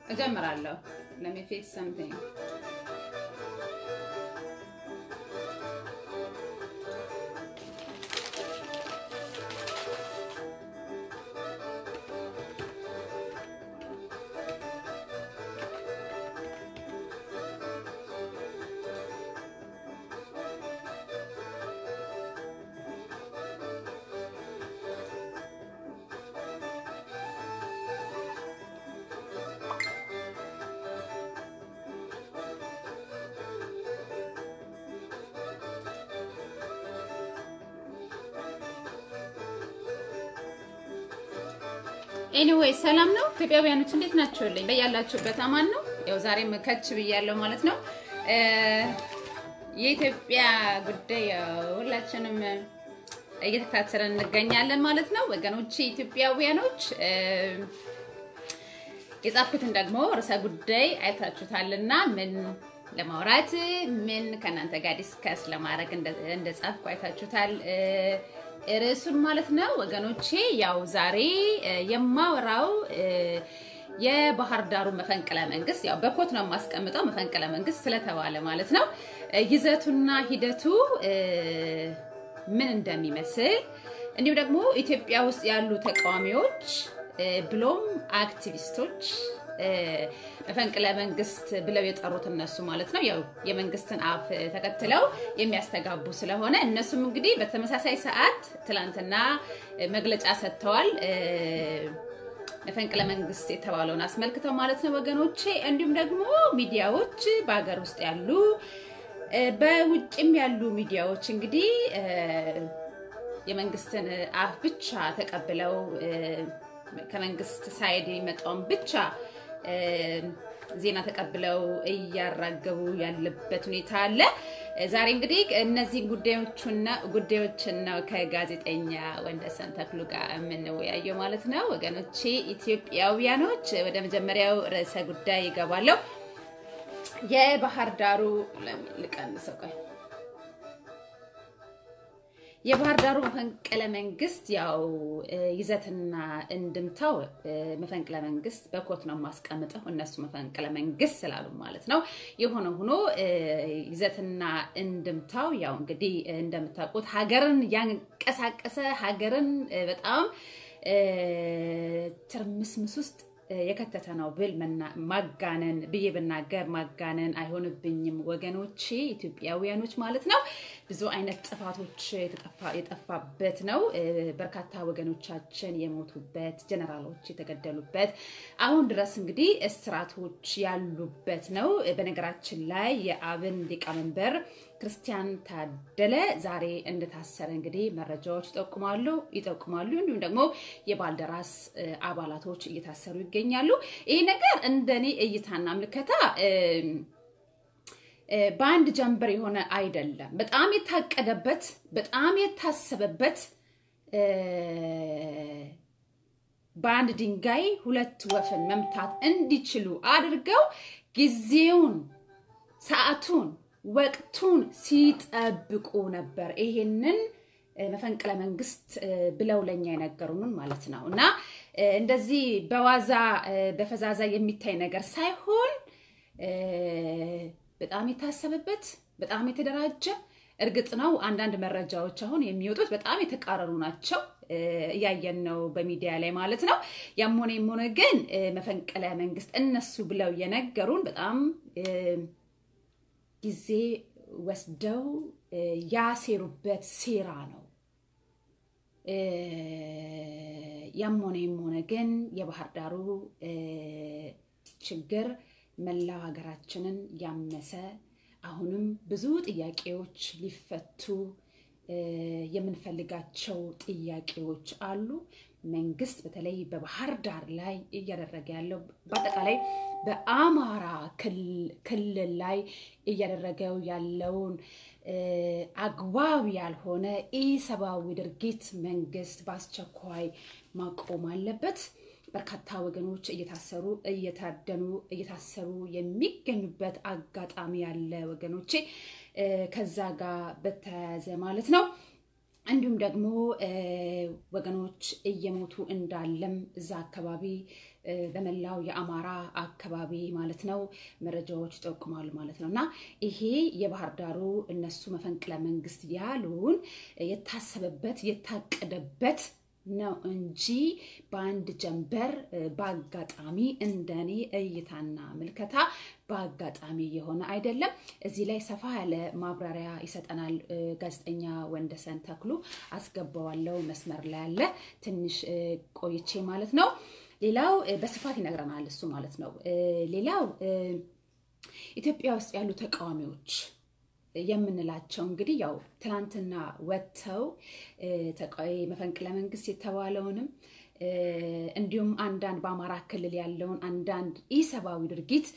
እጀምራለሁ። let me fix something ኤኒዌይ ሰላም ነው ኢትዮጵያውያኖች፣ እንዴት ናችሁልኝ? በያላችሁበት አማን ነው። ያው ዛሬም ከች ብያለሁ ማለት ነው። የኢትዮጵያ ጉዳይ ሁላችንም እየተከታተለን እንገኛለን ማለት ነው። ወገኖች ኢትዮጵያውያኖች፣ የጻፍኩትን ደግሞ ርዕሰ ጉዳይ አይታችሁታልና ምን ለማውራት ምን ከእናንተ ጋር ዲስከስ ለማድረግ እንደጻፍኩ አይታችሁታል ርዕሱን ማለት ነው ወገኖቼ። ያው ዛሬ የማወራው የባህር ዳሩ መፈንቅለ መንግስት ያው በኮት ነው የማስቀምጠው መፈንቅለ መንግስት ስለተባለ ማለት ነው ይዘቱና ሂደቱ ምን እንደሚመስል እንዲሁም ደግሞ ኢትዮጵያ ውስጥ ያሉ ተቃዋሚዎች ብሎም አክቲቪስቶች መፈንቅለ መንግስት ብለው የጠሩት እነሱ ማለት ነው ያው የመንግስትን አፍ ተከትለው የሚያስተጋቡ ስለሆነ እነሱም እንግዲህ በተመሳሳይ ሰዓት ትላንትና መግለጫ ሰጥተዋል። መፈንቅለ መንግስት የተባለውን አስመልክተው ማለት ነው ወገኖቼ። እንዲሁም ደግሞ ሚዲያዎች በሀገር ውስጥ ያሉ በውጭም ያሉ ሚዲያዎች እንግዲህ የመንግስትን አፍ ብቻ ተቀብለው ከመንግስት ሳይድ የሚመጣውን ብቻ ዜና ተቀብለው እያራገቡ ያለበት ሁኔታ አለ። ዛሬ እንግዲህ እነዚህ ጉዳዮችና ጉዳዮችን ነው ከጋዜጠኛ ወንደሰን ተክሉ ጋር የምንወያየው ማለት ነው ወገኖቼ ኢትዮጵያውያኖች። ወደ መጀመሪያው ርዕሰ ጉዳይ ይገባለሁ። የባህር ዳሩ ልቀንሰው ቆይ የባህር ዳሩ መፈንቅለ መንግስት ያው ይዘትና እንድምታው መፈንቅለ መንግስት በኮት ነው የማስቀምጠው እነሱ መፈንቅለ መንግስት ስላሉ ማለት ነው። የሆነ ሆኖ ይዘትና እንድምታው ያው እንግዲህ እንደምታውቁት ሀገርን ያንቀሳቀሰ ሀገርን በጣም ትርምስምስ ውስጥ የከተተ ነው ብል ማጋነን ብዬ ብናገር ማጋነን አይሆንብኝም ወገኖቼ ኢትዮጵያውያኖች ማለት ነው። ብዙ አይነት ጥፋቶች የጠፋበት ነው። በርካታ ወገኖቻችን የሞቱበት፣ ጀነራሎች የተገደሉበት፣ አሁን ድረስ እንግዲህ እስራቶች ያሉበት ነው። በነገራችን ላይ የአብን ሊቀመንበር ክርስቲያን ታደለ ዛሬ እንደታሰረ እንግዲህ መረጃዎች ይጠቁማሉ ይጠቁማሉ። እንዲሁም ደግሞ የባልደራስ አባላቶች እየታሰሩ ይገኛሉ። ይህ ነገር እንደኔ እይታና ምልከታ በአንድ ጀንበር የሆነ አይደለም። በጣም የታቀደበት በጣም የታሰበበት በአንድ ድንጋይ ሁለት ወፍን መምታት እንዲችሉ አድርገው ጊዜውን፣ ሰዓቱን፣ ወቅቱን ሲጠብቁ ነበር። ይሄንን መፈንቅለ መንግስት ብለው ለኛ የነገሩንን ማለት ነው እና እንደዚህ በዋዛ በፈዛዛ የሚታይ ነገር ሳይሆን በጣም የታሰበበት በጣም የተደራጀ እርግጥ ነው አንዳንድ መረጃዎች አሁን የሚወጡት በጣም የተቃረኑ ናቸው። እያየን ነው በሚዲያ ላይ ማለት ነው። ያም ሆነ የም ሆነ ግን መፈንቅለ መንግስት እነሱ ብለው የነገሩን በጣም ጊዜ ወስደው ያሴሩበት ሴራ ነው። ያም ሆነ የም ሆነ ግን የባህር ዳሩ ችግር መላው ሀገራችንን ያመሰ አሁንም ብዙ ጥያቄዎች ሊፈቱ የምንፈልጋቸው ጥያቄዎች አሉ። መንግስት በተለይ በባህር ዳር ላይ እያደረገ ያለው በአጠቃላይ በአማራ ክልል ላይ እያደረገው ያለውን አግባብ ያልሆነ ኢሰብአዊ ድርጊት መንግስት በአስቸኳይ ማቆም አለበት። በርካታ ወገኖች እየታሰሩ እየታደኑ እየታሰሩ የሚገኙበት አጋጣሚ ያለ ወገኖቼ፣ ከዛ ጋር በተያያዘ ማለት ነው እንዲሁም ደግሞ ወገኖች እየሞቱ እንዳለም እዛ አካባቢ በመላው የአማራ አካባቢ ማለት ነው መረጃዎች ይጠቁማሉ ማለት ነው። እና ይሄ የባህር ዳሩ እነሱ መፈንቅለ መንግስት ያሉን የታሰበበት የታቀደበት ነው እንጂ በአንድ ጀንበር በአጋጣሚ እንደኔ እይታና ምልከታ በአጋጣሚ የሆነ አይደለም። እዚህ ላይ ሰፋ ያለ ማብራሪያ ይሰጠናል ጋዜጠኛ ወንደሰን ተክሉ። አስገባዋለው መስመር ላይ ያለ ትንሽ ቆይቼ ማለት ነው። ሌላው በስፋት ይነግረናል እሱ ማለት ነው። ሌላው ኢትዮጵያ ውስጥ ያሉ ተቃዋሚዎች የምንላቸው እንግዲህ ያው ትናንትና ወጥተው መፈንቅለ መንግስት የተባለውንም እንዲሁም አንዳንድ በአማራ ክልል ያለውን አንዳንድ ኢሰብአዊ ድርጊት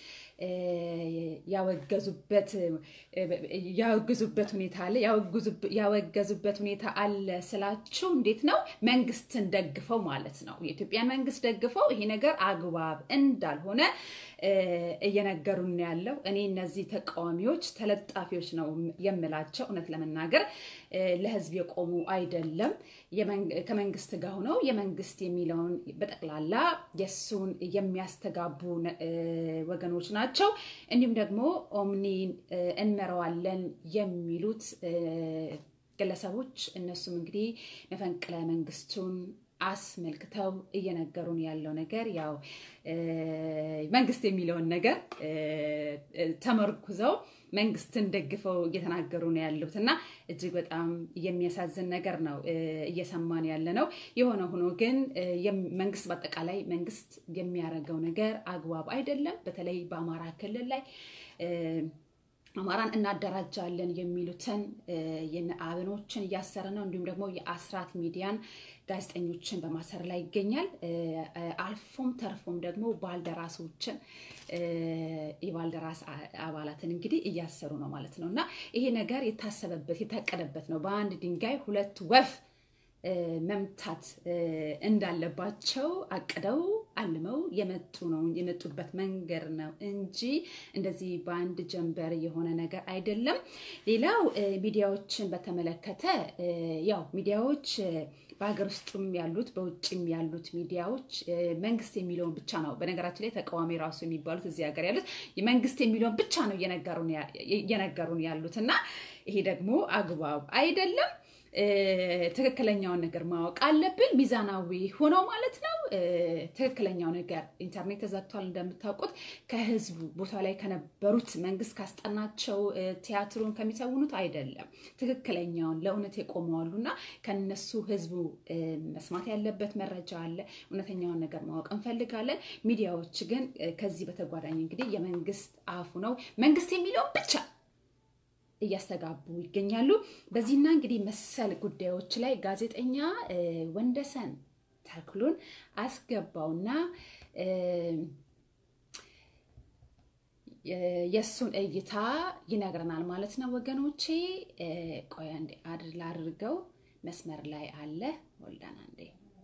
ያወገዙበት ያወግዙበት ሁኔታ አለ ያወገዙበት ሁኔታ አለ ስላችሁ እንዴት ነው መንግስትን ደግፈው ማለት ነው የኢትዮጵያን መንግስት ደግፈው ይሄ ነገር አግባብ እንዳልሆነ እየነገሩን ያለው እኔ እነዚህ ተቃዋሚዎች ተለጣፊዎች ነው የምላቸው እውነት ለመናገር ለህዝብ የቆሙ አይደለም ከመንግስት ጋር ሆነው የመንግስት የሚለውን በጠቅላላ የእሱን የሚያስተጋቡ ወገኖች ናቸው። እንዲሁም ደግሞ ኦምኒን እንመራዋለን የሚሉት ግለሰቦች እነሱም እንግዲህ መፈንቅለ መንግስቱን አስመልክተው እየነገሩን ያለው ነገር ያው መንግስት የሚለውን ነገር ተመርኩዘው መንግስትን ደግፈው እየተናገሩ ነው ያሉት እና እጅግ በጣም የሚያሳዝን ነገር ነው እየሰማን ያለ ነው። የሆነ ሆኖ ግን መንግስት በአጠቃላይ መንግስት የሚያደርገው ነገር አግባብ አይደለም። በተለይ በአማራ ክልል ላይ አማራን እናደራጃለን የሚሉትን አብኖችን እያሰረ ነው። እንዲሁም ደግሞ የአስራት ሚዲያን ጋዜጠኞችን በማሰር ላይ ይገኛል። አልፎም ተርፎም ደግሞ ባልደራሶችን የባልደራስ አባላትን እንግዲህ እያሰሩ ነው ማለት ነው እና ይሄ ነገር የታሰበበት የታቀደበት ነው። በአንድ ድንጋይ ሁለት ወፍ መምታት እንዳለባቸው አቅደው አልመው የመጡ ነው የመጡበት መንገድ ነው እንጂ እንደዚህ በአንድ ጀንበር የሆነ ነገር አይደለም። ሌላው ሚዲያዎችን በተመለከተ ያው ሚዲያዎች በሀገር ውስጥም ያሉት በውጭም ያሉት ሚዲያዎች መንግስት የሚለውን ብቻ ነው። በነገራችን ላይ ተቃዋሚ ራሱ የሚባሉት እዚህ ሀገር ያሉት መንግስት የሚለውን ብቻ ነው እየነገሩን ያሉት እና ይሄ ደግሞ አግባብ አይደለም። ትክክለኛውን ነገር ማወቅ አለብን። ሚዛናዊ ሆነው ማለት ነው። ትክክለኛው ነገር ኢንተርኔት ተዘግቷል እንደምታውቁት ከህዝቡ ቦታ ላይ ከነበሩት መንግስት ካስጠናቸው ቲያትሩን ከሚሰውኑት አይደለም። ትክክለኛውን ለእውነት የቆመዋሉ እና ከነሱ ህዝቡ መስማት ያለበት መረጃ አለ። እውነተኛውን ነገር ማወቅ እንፈልጋለን። ሚዲያዎች ግን ከዚህ በተጓዳኝ እንግዲህ የመንግስት አፉ ነው መንግስት የሚለውን ብቻ እያስተጋቡ ይገኛሉ። በዚህና እንግዲህ መሰል ጉዳዮች ላይ ጋዜጠኛ ወንደሰን ተክሉን አስገባውና የእሱን እይታ ይነግረናል ማለት ነው ወገኖቼ። ቆይ አንዴ አድር ላድርገው። መስመር ላይ አለ ወልዳን አንዴ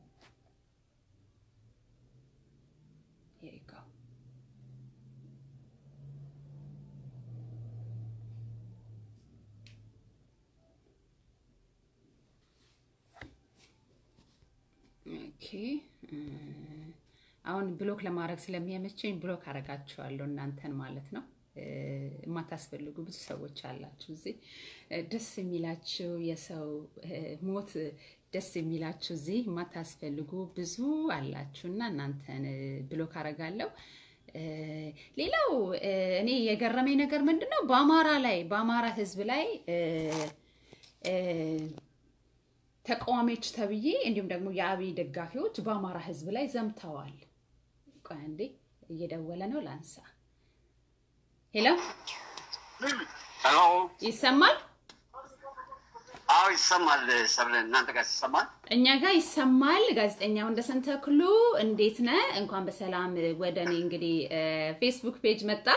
ኦኬ አሁን ብሎክ ለማድረግ ስለሚያመቸኝ ብሎክ አረጋችኋለሁ እናንተን ማለት ነው። የማታስፈልጉ ብዙ ሰዎች አላችሁ እዚህ ደስ የሚላችሁ የሰው ሞት ደስ የሚላችሁ እዚህ የማታስፈልጉ ብዙ አላችሁ እና እናንተን ብሎክ አረጋለሁ። ሌላው እኔ የገረመኝ ነገር ምንድን ነው በአማራ ላይ በአማራ ሕዝብ ላይ ተቃዋሚዎች ተብዬ እንዲሁም ደግሞ የአብይ ደጋፊዎች በአማራ ህዝብ ላይ ዘምተዋል። ቆይ አንዴ እየደወለ ነው ላንሳ። ሄሎ ሄሎ፣ ይሰማል? አዎ ይሰማል። ሰብለ እናንተ ጋር ይሰማል? እኛ ጋር ይሰማል። ጋዜጠኛ ወንደሰን ተክሉ እንዴት ነህ? እንኳን በሰላም ወደ እኔ እንግዲህ ፌስቡክ ፔጅ መጣ።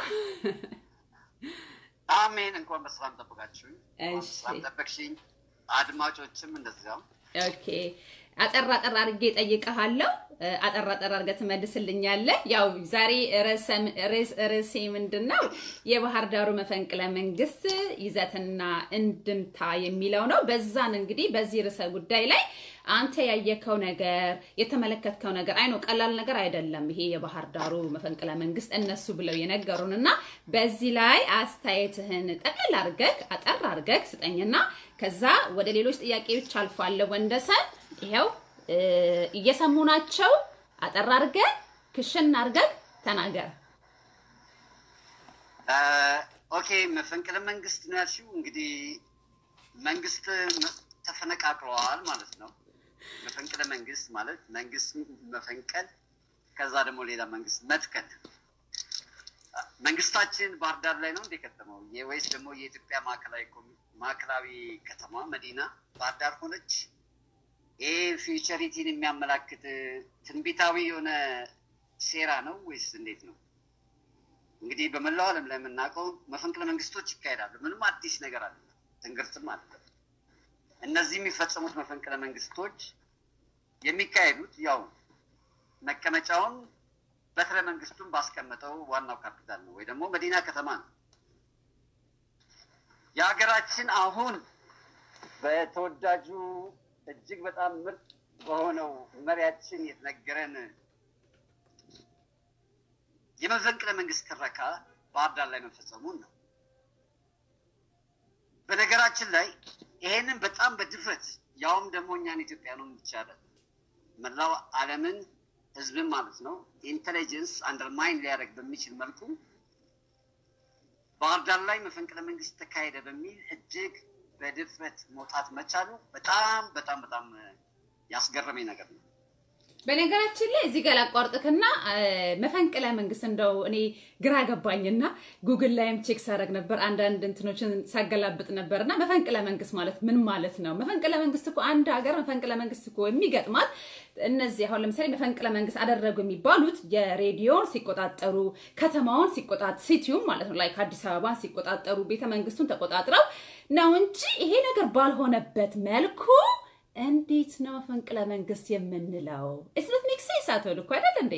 አሜን። እንኳን በሰላም ጠብቃችሁኝ፣ እሺ። ሰላም ጠበቅሽኝ። አድማጮችም እንደዚያው። ኦኬ አጠር አጠር አድርጌ ጠይቀሃለሁ። አጠር አጠር አድርገህ ትመልስልኛለህ። ያው ዛሬ ርዕሴ ምንድን ነው? የባህር ዳሩ መፈንቅለ መንግስት ይዘትና እንድምታ የሚለው ነው። በዛን እንግዲህ በዚህ ርዕሰ ጉዳይ ላይ አንተ ያየከው ነገር የተመለከትከው ነገር አይኖ ቀላል ነገር አይደለም። ይሄ የባህር ዳሩ መፈንቅለ መንግስት እነሱ ብለው የነገሩን እና በዚህ ላይ አስተያየትህን ጠቅልል አድርገህ አጠር አድርገህ ስጠኝና ከዛ ወደ ሌሎች ጥያቄዎች አልፋለሁ። ወንደሰን ይኸው እየሰሙ ናቸው። አጠር አድርገህ ክሽን አድርገህ ተናገር። ኦኬ መፈንቅለ መንግስት ነው ያልሽው። እንግዲህ መንግስት ተፈነቃቅለዋል ማለት ነው። መፈንቅለ መንግስት ማለት መንግስት መፈንቀል፣ ከዛ ደግሞ ሌላ መንግስት መትከል። መንግስታችን ባህር ዳር ላይ ነው እንደ ከተማው ወይስ ደግሞ የኢትዮጵያ ማዕከላዊ ከተማ መዲና ባህር ዳር ሆነች? ይሄ ፊውቸሪቲን የሚያመላክት ትንቢታዊ የሆነ ሴራ ነው ወይስ እንዴት ነው? እንግዲህ በመላው ዓለም ላይ የምናውቀው መፈንቅለ መንግስቶች ይካሄዳሉ። ምንም አዲስ ነገር አለ፣ ትንግርትም አለ። እነዚህ የሚፈጸሙት መፈንቅለ መንግስቶች የሚካሄዱት ያው መቀመጫውን በትረ መንግስቱን ባስቀመጠው ዋናው ካፒታል ነው ወይ ደግሞ መዲና ከተማ ነው። የሀገራችን አሁን በተወዳጁ እጅግ በጣም ምርጥ በሆነው መሪያችን የተነገረን የመፈንቅለ መንግስት ትረካ ባህር ዳር ላይ መፈጸሙን ነው። በነገራችን ላይ ይሄንን በጣም በድፍረት ያውም ደግሞ እኛን ኢትዮጵያኑን ይቻላል መላው ዓለምን ህዝብን ማለት ነው ኢንቴሊጀንስ አንደርማይን ሊያደርግ በሚችል መልኩ ባህር ዳር ላይ መፈንቅለ መንግስት ተካሄደ በሚል እጅግ በድፍረት መውጣት መቻሉ በጣም በጣም በጣም ያስገረመኝ ነገር ነው። በነገራችን ላይ እዚህ ጋር ላቋርጥክና መፈንቅለ መንግስት እንደው እኔ ግራ ገባኝና ጉግል ላይም ቼክ ሳደርግ ነበር፣ አንዳንድ እንትኖችን ሳገላብጥ ነበር እና መፈንቅለ መንግስት ማለት ምን ማለት ነው? መፈንቅለ መንግስት እኮ አንድ ሀገር መፈንቅለ መንግስት እኮ የሚገጥማት እነዚህ አሁን ለምሳሌ መፈንቅለ መንግስት አደረጉ የሚባሉት የሬዲዮን ሲቆጣጠሩ፣ ከተማውን ሲቆጣጠሩ፣ ሲቲዩም ማለት ነው ላይ ከአዲስ አበባን ሲቆጣጠሩ፣ ቤተ መንግስቱን ተቆጣጥረው ነው እንጂ ይሄ ነገር ባልሆነበት መልኩ እንዴት ነው መፈንቅለ መንግስት የምንለው? እስነት ሜክ ሴንስ አቶ ልኮ አይደል እንዴ?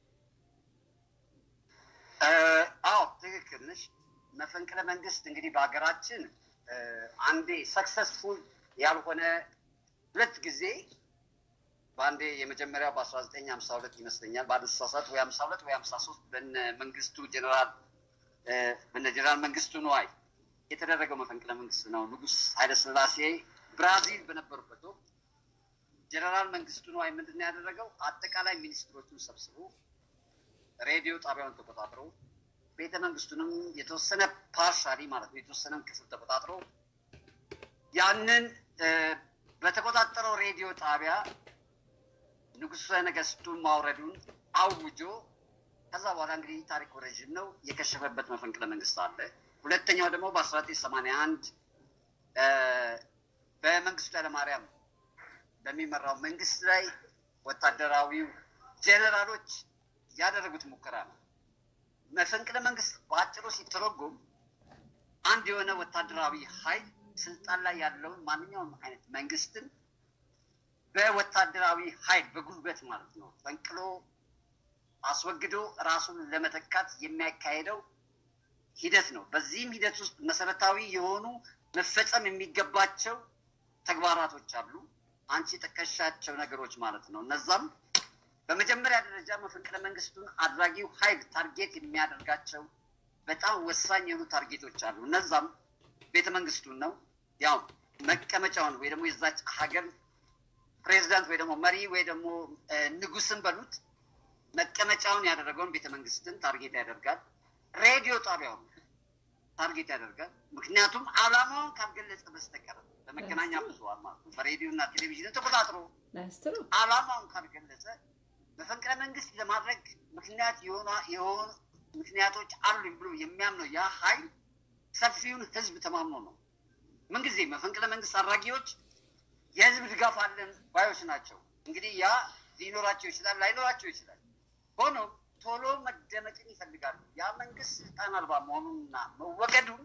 አዎ ትክክል ነሽ። መፈንቅለ መንግስት እንግዲህ በሀገራችን አንዴ ሰክሰስፉል ያልሆነ ሁለት ጊዜ በአንዴ የመጀመሪያው በአስራ ዘጠኝ ሀምሳ ሁለት ይመስለኛል ባለተሳሳት ወይ ሀምሳ ሁለት ወይ ሀምሳ ሶስት በነ መንግስቱ ጀኔራል በነ ጀኔራል መንግስቱ ነዋይ የተደረገው መፈንቅለ መንግስት ነው። ንጉስ ኃይለስላሴ ብራዚል በነበሩበት ወቅት ጀነራል መንግስቱ ነዋይ ምንድን ነው ያደረገው? አጠቃላይ ሚኒስትሮቹን ሰብስቦ ሬዲዮ ጣቢያውን ተቆጣጥሮ ቤተ መንግስቱንም የተወሰነ ፓርሻሊ ማለት ነው የተወሰነም ክፍል ተቆጣጥሮ ያንን በተቆጣጠረው ሬዲዮ ጣቢያ ንጉሠ ነገስቱን ማውረዱን አውጆ ከዛ በኋላ እንግዲህ ታሪኩ ረዥም ነው የከሸፈበት መፈንቅለ መንግስት አለ። ሁለተኛው ደግሞ በአስራ ዘጠኝ ሰማንያ አንድ በመንግስቱ ኃይለማርያም በሚመራው መንግስት ላይ ወታደራዊው ጄኔራሎች ያደረጉት ሙከራ ነው። መፈንቅለ መንግስት በአጭሩ ሲተረጎም አንድ የሆነ ወታደራዊ ኃይል ስልጣን ላይ ያለውን ማንኛውም አይነት መንግስትን በወታደራዊ ኃይል በጉልበት ማለት ነው ፈንቅሎ አስወግዶ ራሱን ለመተካት የሚያካሄደው ሂደት ነው። በዚህም ሂደት ውስጥ መሰረታዊ የሆኑ መፈጸም የሚገባቸው ተግባራቶች አሉ። አንቺ የጠቀሻቸው ነገሮች ማለት ነው። እነዛም በመጀመሪያ ደረጃ መፈንቅለ መንግስቱን አድራጊው ኃይል ታርጌት የሚያደርጋቸው በጣም ወሳኝ የሆኑ ታርጌቶች አሉ። እነዛም ቤተ መንግስቱን ነው። ያው መቀመጫውን ወይ ደግሞ የዛች ሀገር ፕሬዚዳንት ወይ ደግሞ መሪ ወይ ደግሞ ንጉስን በሉት መቀመጫውን ያደረገውን ቤተ መንግስትን ታርጌት ያደርጋል። ሬዲዮ ጣቢያውን ታርጌት ያደርጋል። ምክንያቱም አላማውን ካልገለጸ በስተቀር በመገናኛ ብዙኃን ማለት ነው በሬዲዮ እና ቴሌቪዥን ተቆጣጥሮ አላማውን ካልገለጸ መፈንቅለ መንግስት ለማድረግ ምክንያት የሆኑ ምክንያቶች አሉኝ ብሎ የሚያምነው ያ ኃይል ሰፊውን ህዝብ ተማምኖ ነው። ምንጊዜ መፈንቅለ መንግስት አድራጊዎች የህዝብ ድጋፍ አለን ባዮች ናቸው። እንግዲህ ያ ሊኖራቸው ይችላል፣ ላይኖራቸው ይችላል። ሆኖም ቶሎ መደመጥን ይፈልጋሉ። ያ መንግስት ስልጣን አልባ መሆኑንና መወገዱን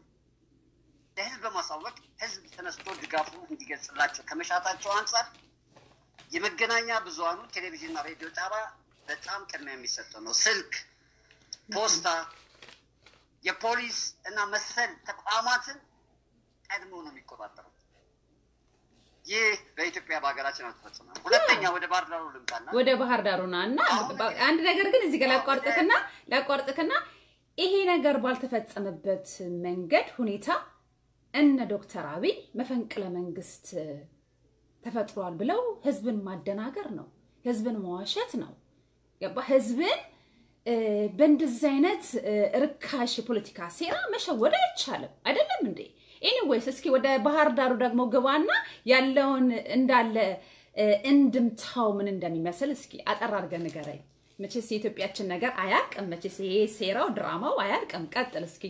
ለህዝብ በማሳወቅ ህዝብ ተነስቶ ድጋፉ እንዲገልጽላቸው ከመሻታቸው አንጻር የመገናኛ ብዙሃኑ ቴሌቪዥንና ሬዲዮ ጣቢያ በጣም ቅድሚያ የሚሰጠው ነው። ስልክ፣ ፖስታ፣ የፖሊስ እና መሰል ተቋማትን ቀድሞ ነው የሚቆጣጠረው። ይህ በኢትዮጵያ በሀገራችን አልተፈጸመም። ሁለተኛ ወደ ባህር ዳሩ ልምጣና ወደ ባህር ዳሩና እና አንድ ነገር ግን እዚህ ጋር ላቋርጥክና ላቋርጥክና ይሄ ነገር ባልተፈጸመበት መንገድ ሁኔታ እነ ዶክተር አብይ መፈንቅለ መንግስት ተፈጥሯል ብለው ህዝብን ማደናገር ነው፣ ህዝብን መዋሸት ነው። ገባ? ህዝብን በእንደዚህ አይነት ርካሽ የፖለቲካ ሴራ መሸወድ አይቻልም። አይደለም እንዴ? ኤኒዌይስ እስኪ ወደ ባህር ዳሩ ደግሞ ግባና ያለውን እንዳለ እንድምታው ምን እንደሚመስል እስኪ አጠር አድርገህ ንገረኝ። መቼስ የኢትዮጵያችን ነገር አያልቅም። መቼስ ይሄ ሴራው ድራማው አያልቅም። ቀጥል እስኪ።